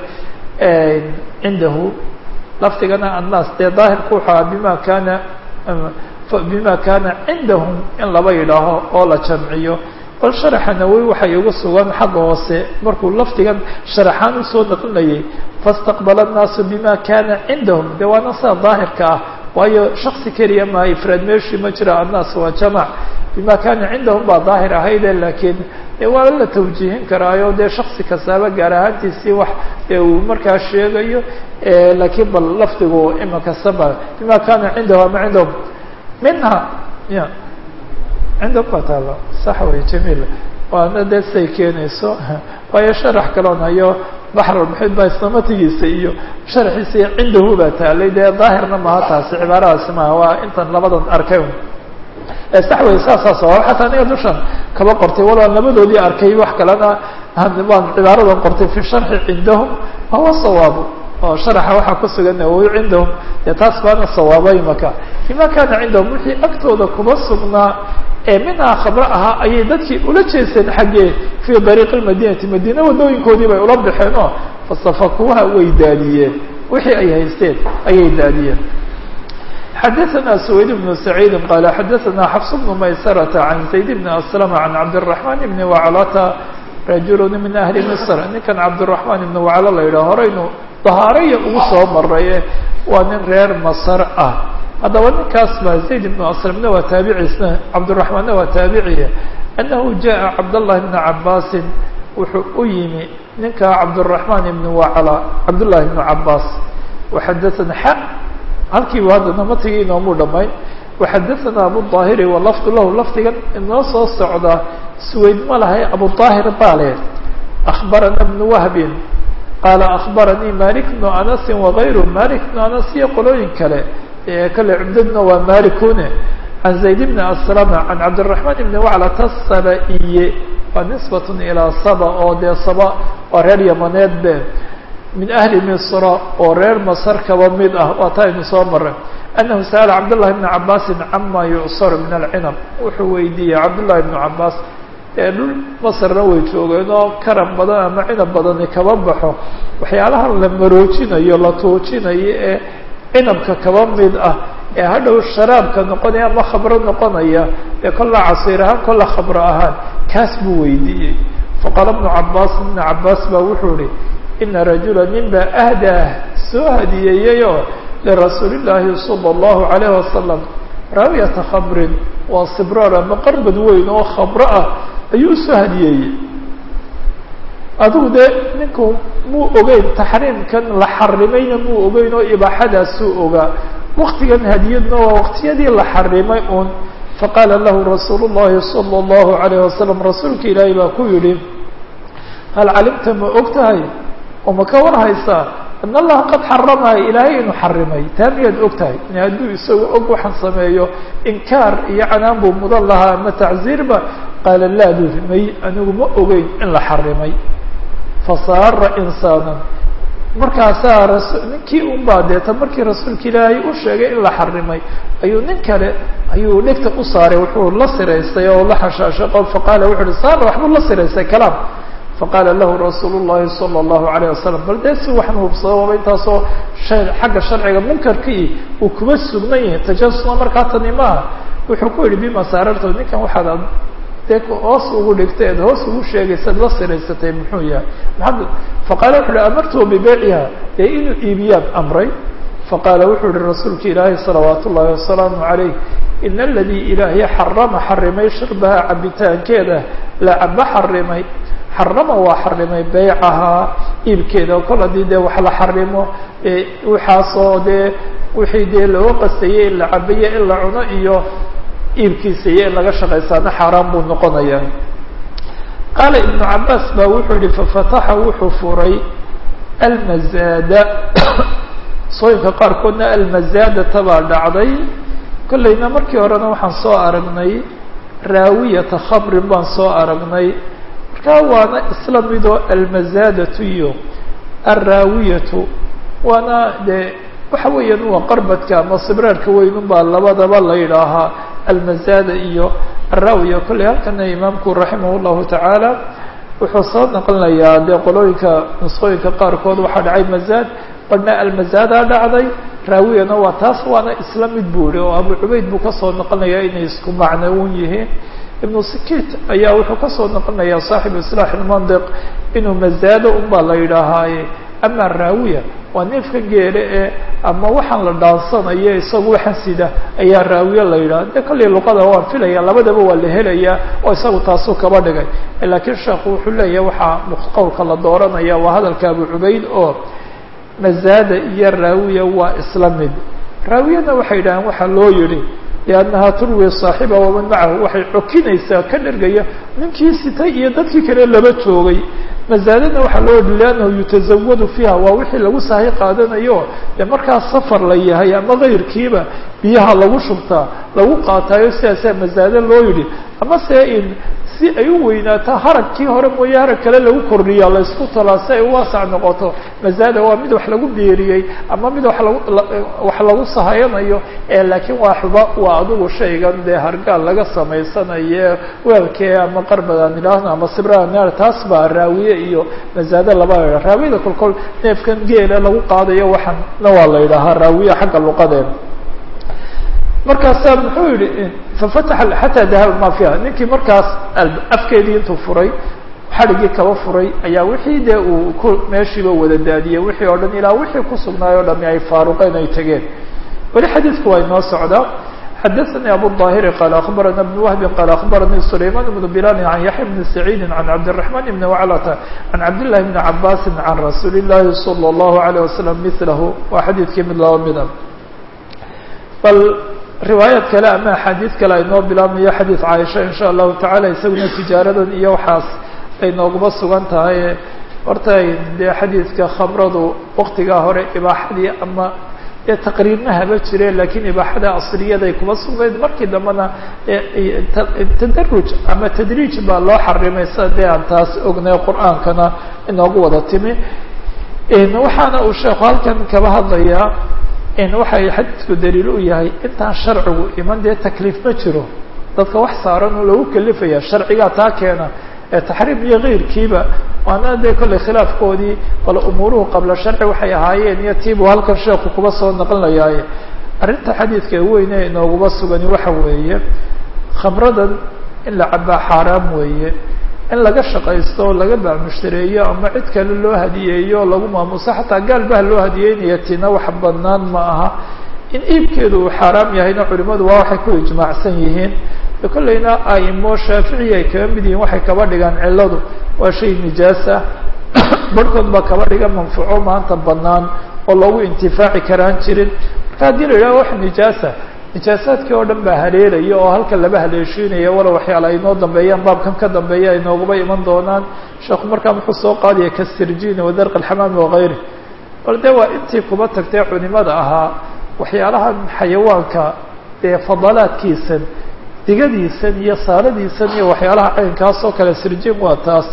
cindahu lafdigana annaas dee daahirku wuxuu aha bima kaana bima kaana cindahum in laba yidhaaho oo la jamciyo bal sharaxa nawowi waxay igu sugan xagga hoose markuu lafdigan sharaxaan usoo naqlinayay fastaqbala annaasu bima kaana cindahum de waana sida daahirka ah waayo shaksi keliya maha ifraad meeshii ma jira annaas waa jamac bima kaana cindahum baa daahir ahayde laakiin de waa la tawjiihin karaayo dee shaksi kastaaba gaar ahaantiisii wax ee uu markaa sheegayo laakiin bal lafdigu imaka saba bima kaana cindahu ama cindahum minha ya cindahum baa taala sax wey jamiil waana dee siday keenayso waayo sharax kaloon hayo baxrulmuxiid baa islamatigiisa iyo sharaxiisa iyo cindahu baa taalay dee daahirna maha taasi cibaaradaasi maha waa intan labadan arkay sax wey saasaa sabab xataa aniga dushan kaba qortay walaa labadoodii arkay wax kalena waan cibaaradan qortay fi sharxi cindahum wahuwa sawaabu oo sharaxa waxaa ku sugan nawowi cindahum dee taas baana sawaabo imaka bima kaana cindahum wixii agtooda kuma sugnaa ee minhaa khamro ahaa ayay dadkii ula jeesteen xaggee fii dariiqi lmadinati madiina wadooyinkoodii bay ula baxeen oo fasafakuuha way daadiyeen wixii ay haysteen ayay daadiyeen xadaثna سwayd بن سعيid qال xadaثna xفص بن maysرة عan زayd بن أسلم عan cabdالرحمن بن وaclta rajul min أhli مصr ninkan cabdالرحمن بن waclo la yidhah horaynu dahaaraya ugu soo maraye waa nin reer masr ah haddaba ninkaas ba زayd بن أسلمna waa taabiciisna cabdالرحمanna waa taabiciye أنahu jaءa cabdاللahi بن cabاsi wuxuu u yimi ninka cabdالرحمن بن wacla cabdاللahi بن cabاs وxadaثna x halkiibu haddana matigii inoomuu dhamayn waxadaثana abuلظaahiri walafdu lahu lafdigan inoo soo socda suweyd ma lahay abuلظaahir baa leh أخbarana بن wahbin qaala أخbaranii malik بnu anasi وغayru malik بnu anas iyo qolooyin kale kale cumdadna waa malikune can zayd bni aslama can cabdالرaحman bni waclata saba-iye waa nisbat ilaa saba oo dee saba waa reer yamaneed be min ahli misra oo reer masar kaba mid ah waa ta aynu soo maray annahu sa'ala cabdullahi bna cabaasin cama yucsaru min alcinab wuxuu weydiiyey cabdullahi bnu cabaas ee dhul masarna way joogeen oo karam badan ama cinab badani kaba baxo waxyaalaha la maroojinayo la tuujinayo ee cinabka kaba mid ah ee hadhow sharaabka noqonaya ama khamro noqonaya ee kolla casiir ahaan kolla khamro ahaan kaas buu weydiiyey faqaala bnu cabaas ibna cabaas baa wuxuu ihi ina rajula nin baa ahdaah soo hadiyeeyeyoo lirasuuli llaahi sala allahu calayh wasalam raawiyata khamrin waa sibraar ama qarbad weyn oo khamro ah ayuu usoo hadiyeeyey adigu dee ninku muu ogeyn taxriimkan la xarimayna muu ogeyn oo ibaaxadaasuu ogaa waktigan hadiyadna waa waktiyadii la xarimay un faqaala lahu rasuulu llahi sala allahu calayh wasalam rasuulka ilaahay baa ku yidhi hal calimta ma og tahay oo ma ka war haysaa in allaha qad xaramaha ilaahay inuu xarimay taa miyaad og tahay in hadduu isagu og waxaan sameeyo inkaar iyo canaan buu mudan lahaa ama tacziirba qaala laa buu may anigu ma ogeyn in la xarimay fasaara insaana markaasaa ras ninkii un baa deeta markii rasuulka ilaahay u sheegay in la xarimay ayuu nin kale ayuu dhegta u saaray wuxuu la siraystay oo la xashaashaqo faqaala wuxu uhi saara waxbuu la siraystay kalaam faqaala lahu rasuulu llahi sala allahu alayh wasalam bal dee si waxan hubsado waaba intaasoo xagga sharciga munkarkii uu kuma sugnan yahay tajasuma markaa tani maaha wuxuu ku yihi bima saararto ninkan waxaad dee hoos ugu dhigtay eed hoos ugu sheegaysad la siraysatay muxuu yahay maxamed faqaala wuxu uhi amartuhu bibeyciha dee inuu iibiyaan amray faqaala wuxuu yihi rasuulka ilaahi salawaat ullahi wasalaamu calayh ina aladii ilaahay xarama xarimay shirbaha cabitaankeeda la caba xarimay xarama waa xarimay beycahaa iibkeeda kol haddii dee wax la xarimo waxaasoo dee wixii dee loo qastayey in la cabayo in la cuno iyo iibkiisa iyo in laga shaqaysaana xaaraan buu noqonaya qaala ibnu cabaas baa wuxuu yihi fafataxa wuxuu furay almazaada sooyinka qaarkoodna almazaadata baa dhacday kollayna markii horena waxaan soo aragnay raawiyata khamrin baan soo aragnay markaa waana isla midoo almazaadatu iyo alraawiyatu waana dee waxa weeyaan waa qarbadka ama sibraarka weynun baa labadaba la yidhaahaa almazaada iyo alraawiya kolley halkana imaamku raximah llahu tacaala wuxuu soo naqlinayaa dee qolooyinka nusqooyinka qaarkood waxaa dhacay mazaad badhna almazaadaa dhacday raawiyana waa taas waana isla mid buu ihi oo abu cubayd buu kasoo noqonayaa inay isku macno un yihiin ibnu sikit ayaa wuxuu kasoo noqonayaa saaxibu islaax ilmandiq inuu mazaado un baa la yidhaahaaye ama raawiya waa neefka geele ee ama waxaan la dhaansanayo isagu waxaan sida ayaa raawiye la yidhaha de kollay luqada waan filaya labadaba waa la helayaa oo isagu taasuu kaba dhigay laakiin sheekhu wuxuu leeyahay waxaa qowlka la dooranaya waa hadalka abu cubayd oo mazaada iyo raawiya waa isla mid raawiyana waxay yidhaaheen waxaa loo yihi liannaha turwi saaxiba waman macahu waxay cokinaysaa ka dhergaya ninkii sitay iyo dadkii kale laba joogay mazaadana waxaa loo yihi liannahu yutazawadu fiiha waa wixii lagu sahay qaadanayo dee markaa safar la yahay ama kayrkiiba biyaha lagu shubtaa lagu qaataayo sidaasaa mazaado loo yidhi ama se in si ay u weynaato haragkii hore mooye harag kale lagu kordhiya la isku talaa si ay u waasac noqoto mazaada waa mid wax lagu beeriyey ama mid wax lagu wax lagu sahayanayo laakiin waa xuba waa adigu shaygan dee hargaal laga samaysanaye weelkee ama qarbadaan idhaahno ama sibraan taas baa raawiye iyo mazaado laba la yidhaha raawiyada kolkol neefkan geela lagu qaadayo waxaan na waa la yidhaahaa raawiye xagga luqadeeda markaasaa muxuu yihi fafataxa xataa dahaba ma fiiha ninkii markaas afkeedii intuu furay xadhigii kaba furay ayaa wixii dee uu ku meeshiiba wada daadiyey wixii oo dhan ilaa wixii kusugnaay o dhami ay faaruqeen ay tegeen weli xadiidku waa inoo socdaa xadaثnي abu الظاhiri qال aخbarana بن وهbi qال aخbaranii سlayman بن بilaal عan yaحya بn سacيidi عan cabdالرحمن بn وclta عan cabdاللahi بn cabasi عan rasuuli الlahi slى الlaه عليه وsلم milahu waa xadiidkii mid laba mida bal riwaayad kale ama axaadiid kale aynoo bilaabmayo xadiid caaisha in sha allahu tacala isaguna tijaaradan iyo waxaas ay nooguma sugan tahay horta dee xadiidka khamradu waktigaa hore ibaaxadii ama dee taqriirna haba jireen lakiin ibaaxada asriyaday kuma sugnayd markii dambena tadaruj ama tadriij baa loo xarimay sida dee aan taas ognay qur-aankana inoogu wada timi waxaana uu sheekhu halkan kaba hadlayaa waxay xadiidku daliil u yahay intaan sharcigu iman dee takliif ma jiro dadka wax saaran oo lagu kalifaya sharcigaa taa keena ee taxriim iyo keyrkiiba waana dee kollay khilaafkoodii bal umuuruhu qabla sharci waxay ahaayeen iyo tiibuu halkan sheekhu kuba soo naqlinayaaye arrinta xadiidka weyne inooguma sugani waxa weeye khamradan in la cabaa xaaraam weeye in laga shaqaysto o laga bacmushtareeyo ama cid kale loo hadiyeeyo o lagu maamuso xataa gaal baha loo hadiyeynaya tina wax banaan ma aha in iibkeedu uu xaaraam yahayna culimadu waa waxay ku ijmaacsan yihiin kollayna aimo shaaficiyi ay kaga mid yihiin waxay kaba dhigaan ciladu waa shay nijaasa barhkood baa kaba dhiga manfuuco maanta banaan oo loogu intifaaci karaan jirin marka haddii la yidhaha wax nijaasa nijaasaadkii oo dhan baa haleelaya oo halkan laba haleeshiinaya wala waxyaala ay noo dambeeyaan baabkan ka dambeeya ay nooguba iman doonaan sheekhu markaa muxuu soo qaadaya kasirjini wadarq alxamaami wakayri bal de waa intii kuba tagtay culimada ahaa waxyaalahan xayawaanka ee fadalaadkiisan digadiisan iyo saaradiisan iyo waxyaalaha caynkaas oo kale sirjin waa taas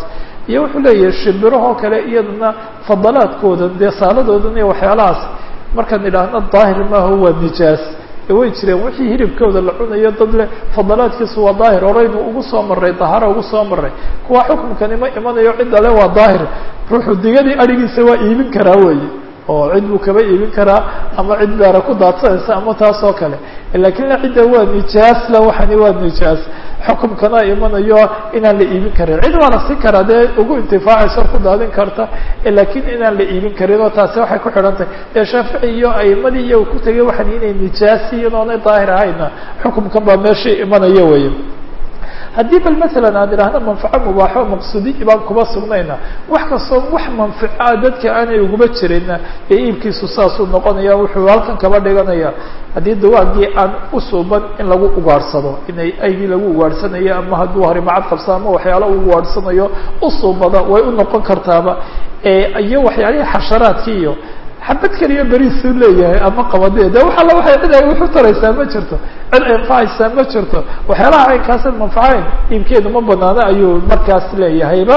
iyo wuxuu leeyahay shimbirahoo kale iyadana fadalaadkooda dee saaladoodan iyo waxyaalahaas markaan idhaahno daahir maaha waa nijaas way jireen wixii hilibkooda la cunayo dad leh fadalaadkiisu waa daahir horeynu ugu soo maray dahara ugu soo maray kuwa xukumkani ma imanayo cidda le waa daahir ruuxu digadii adhigiisa waa iibin karaa weeye oo cid buu kaba iibin karaa ama cid beera ku daadsanaysa ama taas oo kale lakin la cidda waa nijaas la waxani waa nijaas xukumkana imanayo inaan la iibin karin cid waa la siin karaa dee ugu intifaacayso ku daadin karta lakin inaan la iibin karin oo taasi waxay ku xidhan tahay dee shaafici iyo aimadii iyaga ku tegay waxan inay nijaasi inoonay daahir ahayna xukumkan baa meesha imanaya wey haddii bal masalan aan idhaahno manfaco mubaaxo maqsuudiyi baan kuma sugnayna wax kastoo wax manfaca dadka aanay uguba jirayna ee iibkiisu saasuu noqonaya wuxuu halkan kaba dhiganaya haddii dawaagii aan usuuban in lagu ugaadhsado inay aygii lagu ugaadhsanayo ama hadduu harimacad qabsa ama waxyaalo u ugaadhsanayo usuubada way u noqon kartaaba iyo waxyaalihii xasharaadkii iyo xabad keliya beriisuu leeyahay ama qabadee de wax alla waxay cid ay wuxu taraysaa ma jirto cid ay anfacaysaa ma jirto waxyaalaha caynkaasan manfacayn iibkeedu ma banaano ayuu markaas leeyahayba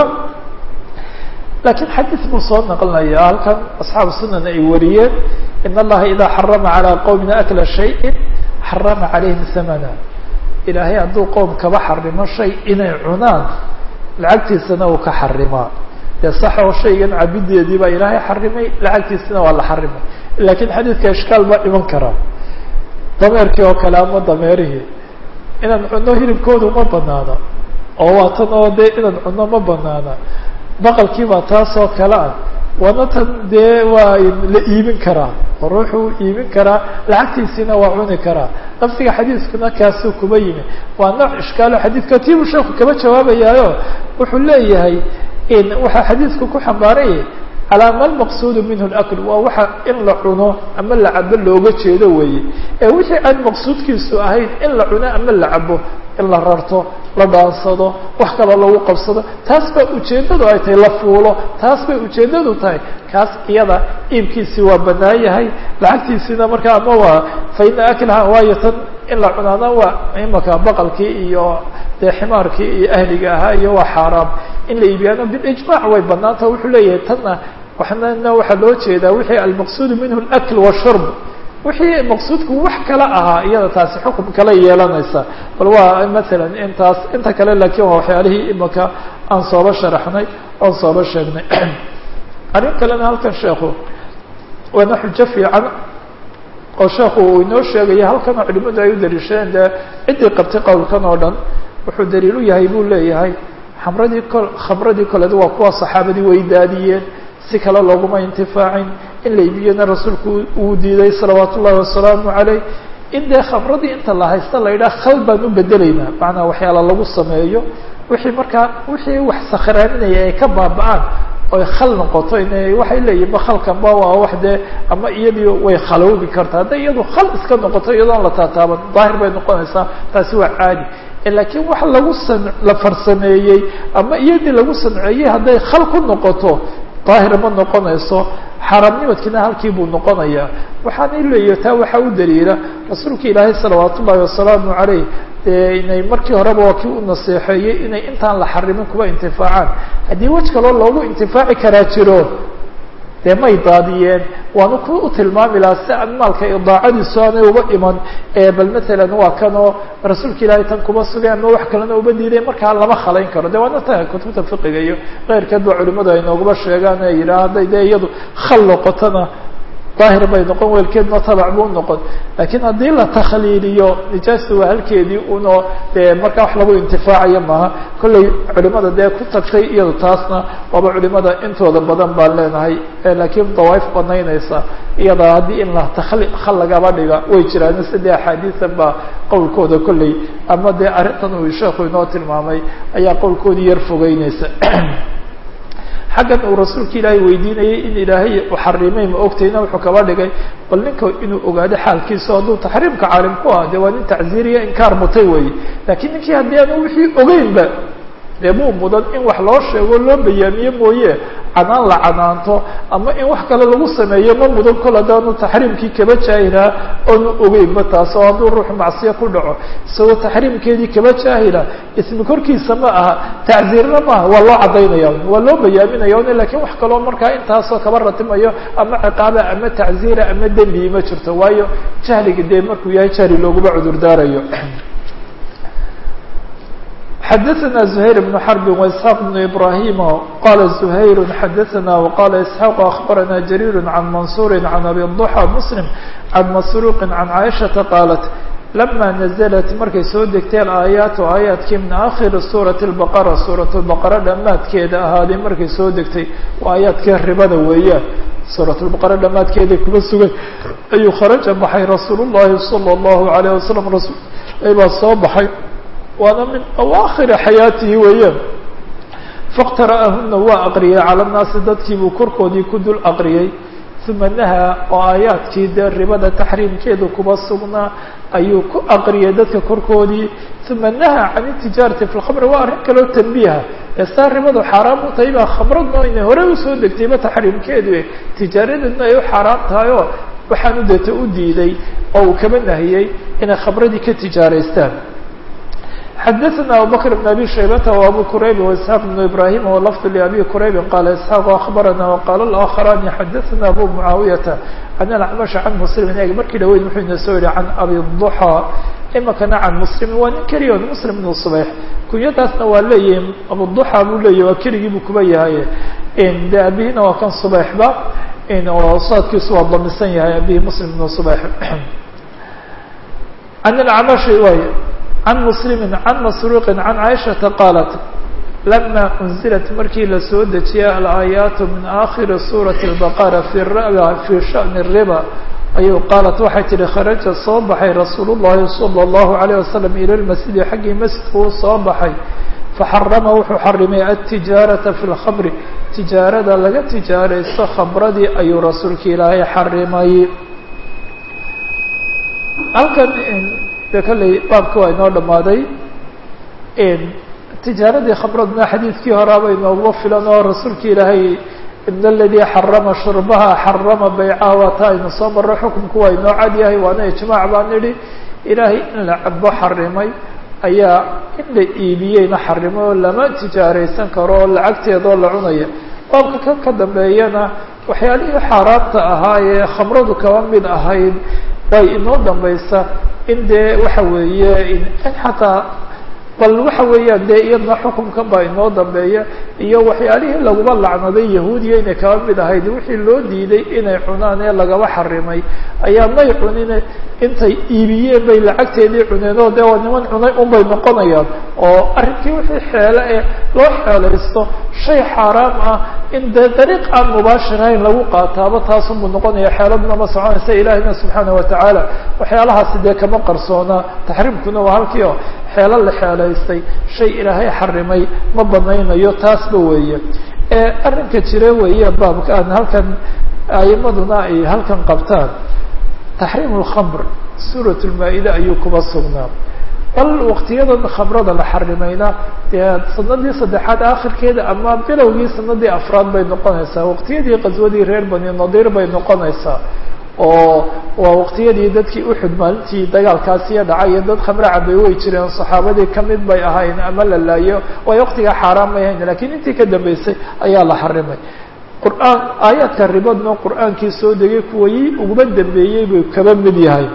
lakiin xadiid buu soo naqlinaya halkan asxaabu sunan ay wariyeen in allaha idaa xarama calaa qowmin akla shayin xarama calayhim hamana ilaahay hadduu qowm kaba xarimo shay inay cunaan lacagtiisana uu ka xarimaa dee saxoo shaygan cabideedii baa ilaahay xarimay lacagtiisina waa la xarimay lakiin xadiidka ishkaal baa iman karaa dameerkii oo kale ama dameerihii inaan cunno hilibkoodu ma banaana oo waa tan oo dee inaan cunno ma banaana baqalkii baa taas oo kale ah waana tan dee waa la iibin karaa oo ruuxuu iibin karaa lacagtiisiina waa cuni karaa lafsiga xadiiskuna kaasuu kuba yimi waa nooc ishkaalo xadiidka tiibuu sheeku kaba jawaabayaayo wuxuu leeyahay waxaa xadiidku ku xambaaraya calaa ma lmaqsuudu minhu lakl waa waxa in la cuno ama la cabo looga jeedo weeye ee wixii aan maqsuudkiisu ahayn in la cuno ama la cabo in la rarto la dhaansado wax kaloo lagu qabsado taas baa ujeeddadu ay tahay la fuulo taas bay ujeeddadu tahay kaas iyada iibkiisii waa banaan yahay lacagtiisiina markaa ama waa fa ina aklaha waayo tan in la cunaana waa imaka baqalkii iyo dee ximaarkii iyo ahliga ahaa iyo waa xaaraam in la iibiyaano bilijmac way banaanta wuxuu leeyahay tanna waxnana waxaa loo jeedaa wixii almaqsuudu minhu alakl washurb wixii maqsuudku wax kale ahaa iyada taasi xukum kale yeelanaysa bal waa masalan intaas inta kale laakiin waa waxyaalihii imaka aan sooba sharaxnay oon sooba sheegnay arrin kalena halkan sheekhu waana xujo fiican oo sheekhu uu inoo sheegaya halkanoo culimadu ay u daliishadeen dee ciddii qabtay qowlkan oo dhan wuxuu daliil u yahay buu leeyahay xamradii kol khamradii koleed waa kuwa saxaabadii way daadiyeen si kale looguma intifaacin in la iibiyana rasuulku uu diiday salawaatu ullahi wasalaamu caleyh in dee khamradii inta la haysta la yidhaha khal baan u bedelaynaa macnaa waxyaala lagu sameeyo wixii markaa wixii wax sakhraaninaya ay ka baaba-aan oy khal noqoto in waxay leeyihin ba khalkanba waa wax dee ama iyadii way khaloobi kartaa hadday iyadu khal iska noqoto iyadoon la taataaban daahir bay noqonaysaa taasi waa caadi lakiin wax lagu san la farsameeyey ama iyadii lagu sanceeyey hadday khal ku noqoto daahir ma noqonayso xaaraamnimadkiina halkii buu noqonayaa waxaana leeyahy taa waxaa u daliila rasuulka ilaahay salawaat ullahi wasalaamu caleyh dee inay markii horeba waa kii u naseexeeyey inay intaan la xarimin kuwa intifaacaan haddii wej kaloo loogu intifaaci karaa jiro dee may daadiyeen waanu ku u tilmaami lahaa si aan maalka idaacadiisu aanay uba iman bal matalan waa kanoo rasuulka ilaahay tan kuma sugay ama wax kalena uba diiday markaa lama khalayn karo de waana ta kutubta fiqiga iyo keyrkeed ba culimadu ay noogaba sheegaan ee yidhaha hadday dee iyadu khal noqotona daahir bay noqon weelkeedna tabac buu noqon lakiin haddii la takhliiliyo nijaasta waa halkeedii uno dee markaa wax lagu intifaacayo maaha kollay culimada dee ku tagtay iyado taasna waaba culimada intooda badan baan leenahay laakiin dawaaif banaynaysa iyada haddii in la takli khal lagaba dhiga way jiraan sidee axaadiisan baa qowlkooda kolley ama dee arrintan uu sheekhu inoo tilmaamay ayaa qowlkoodii yar fogeynaysa xaggan uu rasuulka ilaahay weydiinayay in ilaahay xarimay ma ogtayna wuxuu kaba dhigay bal ninka inuu ogaado xaalkiisa hadduu taxriimka caalim ku ah de waa nin tacziiriya inkaar mutay weeye lakiin ninkii haddii aanu wixii ogeynba dee muu mudan in wax loo sheego loo bayaamiye mooye canaan la canaanto ama in wax kale lagu sameeyo ma mudan kol haddaanu taxriimkii kaba jaahilaa oonu ogeynba taas oo hadduu ruuxu macsiyo ku dhaco isagoo taxriimkeedii kaba jaahila ismi korkiisa ma aha tacziirna maaha waa loo caddaynaya waa loo bayaaminaya n lakin wax kaloo markaa intaasoo kaba ratimayo ama ciqaaba ama tacziira ama dembi ma jirto waayo jahliga dee markuu yahay jahli looguma cudur daarayo xdثna زهير بن حرب وإسحاq بن إبراهيم qال زهير xdثna وqال إسحاq أخبرna جرير عن منصور عن أبي الضحى مسلم عن مسروق عن عائشةa qالت لما نزلت markay soo degteen aaيaaت aaيaatkii min آkhir sورaة البقرة sورaة البقرة dhamaadkeeda ahaaday markay soo degtay waa aaيaatkii ribada weeyaan sورaة البقرة dhamaadkeeda kuba sugay ayuu kharaجa baxay رasuul الlahi صلى الله عليه وسلم rasul baa soo baxay waana min awaakhiri xayaatihi weeyaan faاqtara'ahuna waa aqriyay cala nnaasi dadkiibuu korkoodii ku dul aqriyay uma nahaa oo aayaadkii dee ribada taxriimkeedu kuba sugnaa ayuu ku aqriyay dadka korkoodii uma nahaa can itijaarati fi lkhamri waa arrin kaloo tanbiiha ee saa ribadu xaaraam u tahay baa khamradna inay hore usoo degtayba taxriimkeedu tijaaradeedna ay u xaaraam tahay oo waxaanu deeta u diiday oo uu kaba nahiyey inay khamradii ka tijaaraystaan xdثna abubكر بن أbي شhaybة وأbو كرayb وإسحاq بن إبراهيم ولفظ لأbي كرayb qال إسحاq أخبرna وqال الآخران xdثna أbو معاaوية عن الأعمش عن مسلم eg markii dhaweyd wuxuu ina soo yihi عن أbي الضحى imikana can مسلم waa nin keliya مسلم بن صبيح kunyadaasna waa leeyihi abuضحى buu leeyahy waa keligii buu kuba yahay de abihina waa kan صبيحba oo saadkiisu waa damisan yahay abihi مسلم بن صبيح عن الأعمش way عن مسلم عن مسروق عن عائشةa qالت لما أنزلت markii lasoo dejiyay الآيaaت من آkhر sورaة البقرة في شhأن الربا ayuu qaaلت waxay tihi khرaجa soo baxay رasuul الlahi صلى الله عليه وسلم ilى المسجد xaggii masjidka uu soo baxay فxarama wuxuu xarimay التiجاaرaةa في الخمر tiجaarada laga tijaaraysto khamradii ayuu rasuulka ilaahay xarimay halkan de kolley baabka waa inoo dhamaaday tijaaradii khamradna xadiidkii horaaba inooguma filan oo rasuulka ilaahay in aladii xarama shurbaha xarama baycaha waa taa aynu soo marro xukunku waa inoo cad yahay waana ijmaac baan nidhi ilaahay in la cabo xarimay ayaa in la iibiyeyna xarimay oo lama tijaaraysan karo oo lacagteedoo la cunaya baabka kan ka dambeeyana waxyaalihii xaaraamta ahaa ee khamradu kaba mid ahayd way inoo dambaysa in dee waxa weeye in xataa bal waxa weeyaan dee iyadna xukunkan baa inoo dambeeya iyo waxyaalihii laguma lacnaday yahuudiya inay kaba mid ahayd wixii loo diiday inay cunaan ee lagaba xarimay ayaa may cunine intay iibiyeen bay lacagteedii cuneen oo dee waa niman cunay unbay noqonayaan oo arrinkii wixii xeele ee loo xeelaysto shay xaaraam ah in dee dariiq aan mubaashirahayn lagu qaataaba taasunbuu noqonaya xeeladuna ma soconaysa ilaahina subxaana watacaala waxyaalahaasi dee kama qarsoona taxriimkuna waa halkii oo xeelo la xeelaystay shay ilaahay xarimay ma banaynayo taasba weeye arrinka jire weeye baabka aan halkan aimaduna ay halkan qabtaan taxriim lkhamr suurat lmaa-ida ayuu kuba sugnaa bal waktiyadan khamrada la xarimayna dee sanadii saddexaad akhirkeeda ama bilowgii sanadii afraad bay noqonaysaa waqtiyadii qaswadii reer bani nadiir bay noqonaysaa oo waa waqtiyadii dadkii uxud maalintii dagaalkaasiya dhacay iyo dad khamre cabay way jireen saxaabadii kamid bay ahayn ama la laayo way waqtigaa xaaraan may ahayn lakiin intii ka dambeysay ayaa la xarimay qur-aan aayaadka ribadna qur-aankii soo degay kuwayii uguma dambeeyey buu kaba mid yahay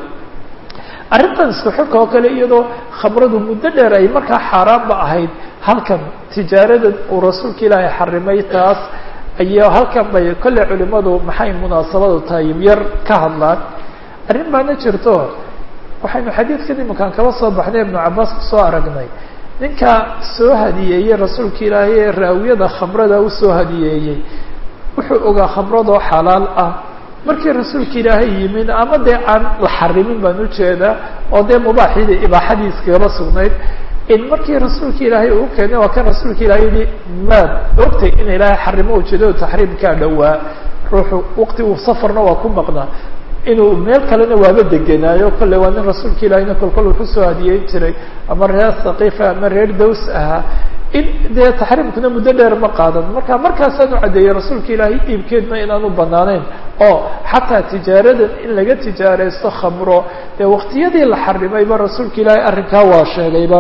arrintan isku xilka oo kale iyadoo khamradu muddo dheer ay markaa xaaraanba ahayd halkan tijaarada uu rasuulka ilaahay xarimay taas ayaa halkan bay kolley culimadu maxay munaasabadu tahay yar ka hadlaan arrin baana jirto waxaynu xadiidkan iminkaan kaba soo baxnay ibnu cabaas kusoo aragnay ninka soo hadiyeeyey rasuulka ilaahay ee raawiyada khamrada usoo hadiyeeyey wuxuu ogaa khamradoo xalaal ah markii rasuulka ilaahay yimin ama dee aan la xarimin baan ujeedaa oo dee mubaaxida ibaaxadiiskagaba sugnayd in markii rasuulka ilaahay uu keenay waa kan rasuulka ilahay yihi maad ogtay in ilaahay xarimo ujeedado taxriimkaa dhowaa ruuxu waqti uu safarna waa ku maqnaa inuu meel kalena waaba degenaayo kolley waa nin rasuulka ilahayna kolkol wuxuu soo hadiyeyn jiray ama reer thaqiifa ama reer daws ahaa in dee taxriimkuna muddo dheer ma qaadan marka markaasaan u caddeeyey rasuulka ilaahay iibkeedna inaanu banaanayn oo xataa tijaaradan in laga tijaaraysto khamro dee waqtiyadii la xarimayba rasuulka ilaahay arrinkaa waa sheegayba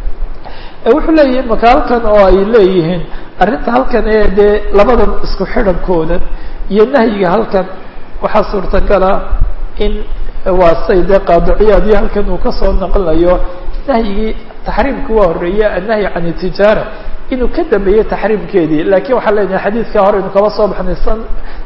wuxuu leeyahay maka halkan oo ay leeyihiin arrinta halkan ee dee labadan isku xidhankooda iyo nahyiga halkan waxaa suurtagala in waa say dee qaadiciyaad iyo halkan uu kasoo naqlayo nahyigii taxriimka waa horeeye annahyi can itijaara inuu ka dambeeyey taxriimkeedii lakin waxaa leenahay xadiidka hore inu kaba soo baxnay san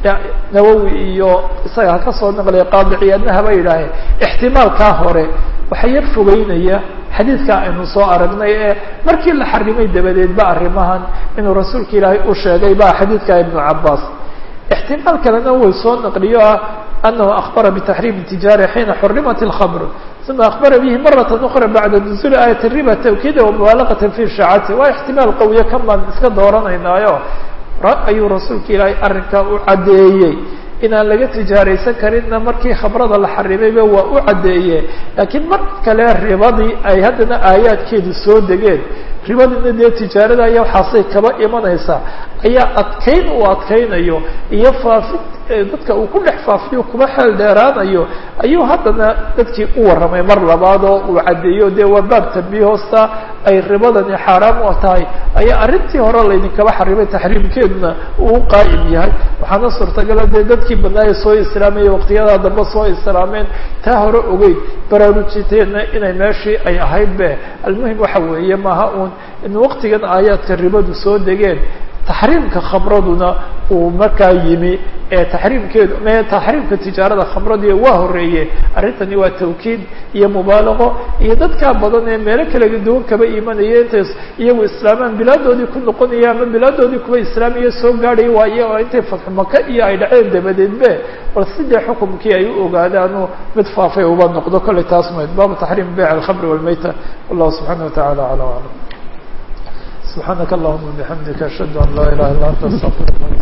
nawowi iyo isaga ka soo naqlaya qaadiciyaadna haba yidhaahee ixtimaalkaa hore waxaa yar fogeynaya xadiidka aynu soo aragnay ee markii la xarimay dabadeed ba arrimahan inuu rasuulka ilaahay u sheegay ba xadiidka ibnu cabaas ixtimaal kalena way soo naqliyo ah anahu akbara bitaxriim tijaara xiina xurimat اlkhamr uma akbara bihi marat ukra bacda nuzuuli aayat riba tawkiida wamubaalaqata fi shaacati waa ixtimaal qawiye kan baan iska dooranaynaayo ayuu rasuulka ilaahay arrinkaa u caddeeyey inaan laga tijaaraysan karinna markii khamrada la xarimayba waa u caddeeye laakiin mar kale ribadii ay haddana aayaadkeedu soo degeen ribadina dee tijaarada ayaa waxaasay kaba imanaysaa ayaa adkayn uu adkaynayo iyo faafid dadka uu ku dhex faafiyo kuma xeel dheeraanayo ayuu haddana dadkii u warramay mar labaad oo uu caddeeyo dee waa baab tambiih hoosta ay ribadani xaaraam u tahay ayaa arrintii hore laydinkaba xarimay taxriimkeeduna uu qaa'im yahay waxaana suurtagala dee dadkii badnaaya soo islaamaya waqtiyadaa dambe soo islaameen taa hore ogeyn baraarujiteenna inay meeshii ay ahayd be almuhim waxa weeye maaha uun in waqtigan aayaadka ribadu soo degeen taxriimka khamraduna uu markaa yimi ee taxriimkeedu me taxriimka tijaarada khamradii waa horeeye arrintani waa tawkiid iyo mubaalaqo iyo dadkaa badan ee meelo kala duwan kaba imanaya intay iyagu islaamaan bilaadoodii ku noqonaya ama bilaadoodii kuwa islaamiya soo gaadhay waaye oo intay fatxu maka iyo ay dhaceen dabadeedbe bal sidee xukumkii ay u ogaadaanu mid faafay uba noqdo kollay taas mayd baabu taxriim beyc alkhamri walmayta wallahu subxaana watacala aclam aclam سبحانك اللهم وبحمدك أشهد أن لا إله إلا أنت أستغفرك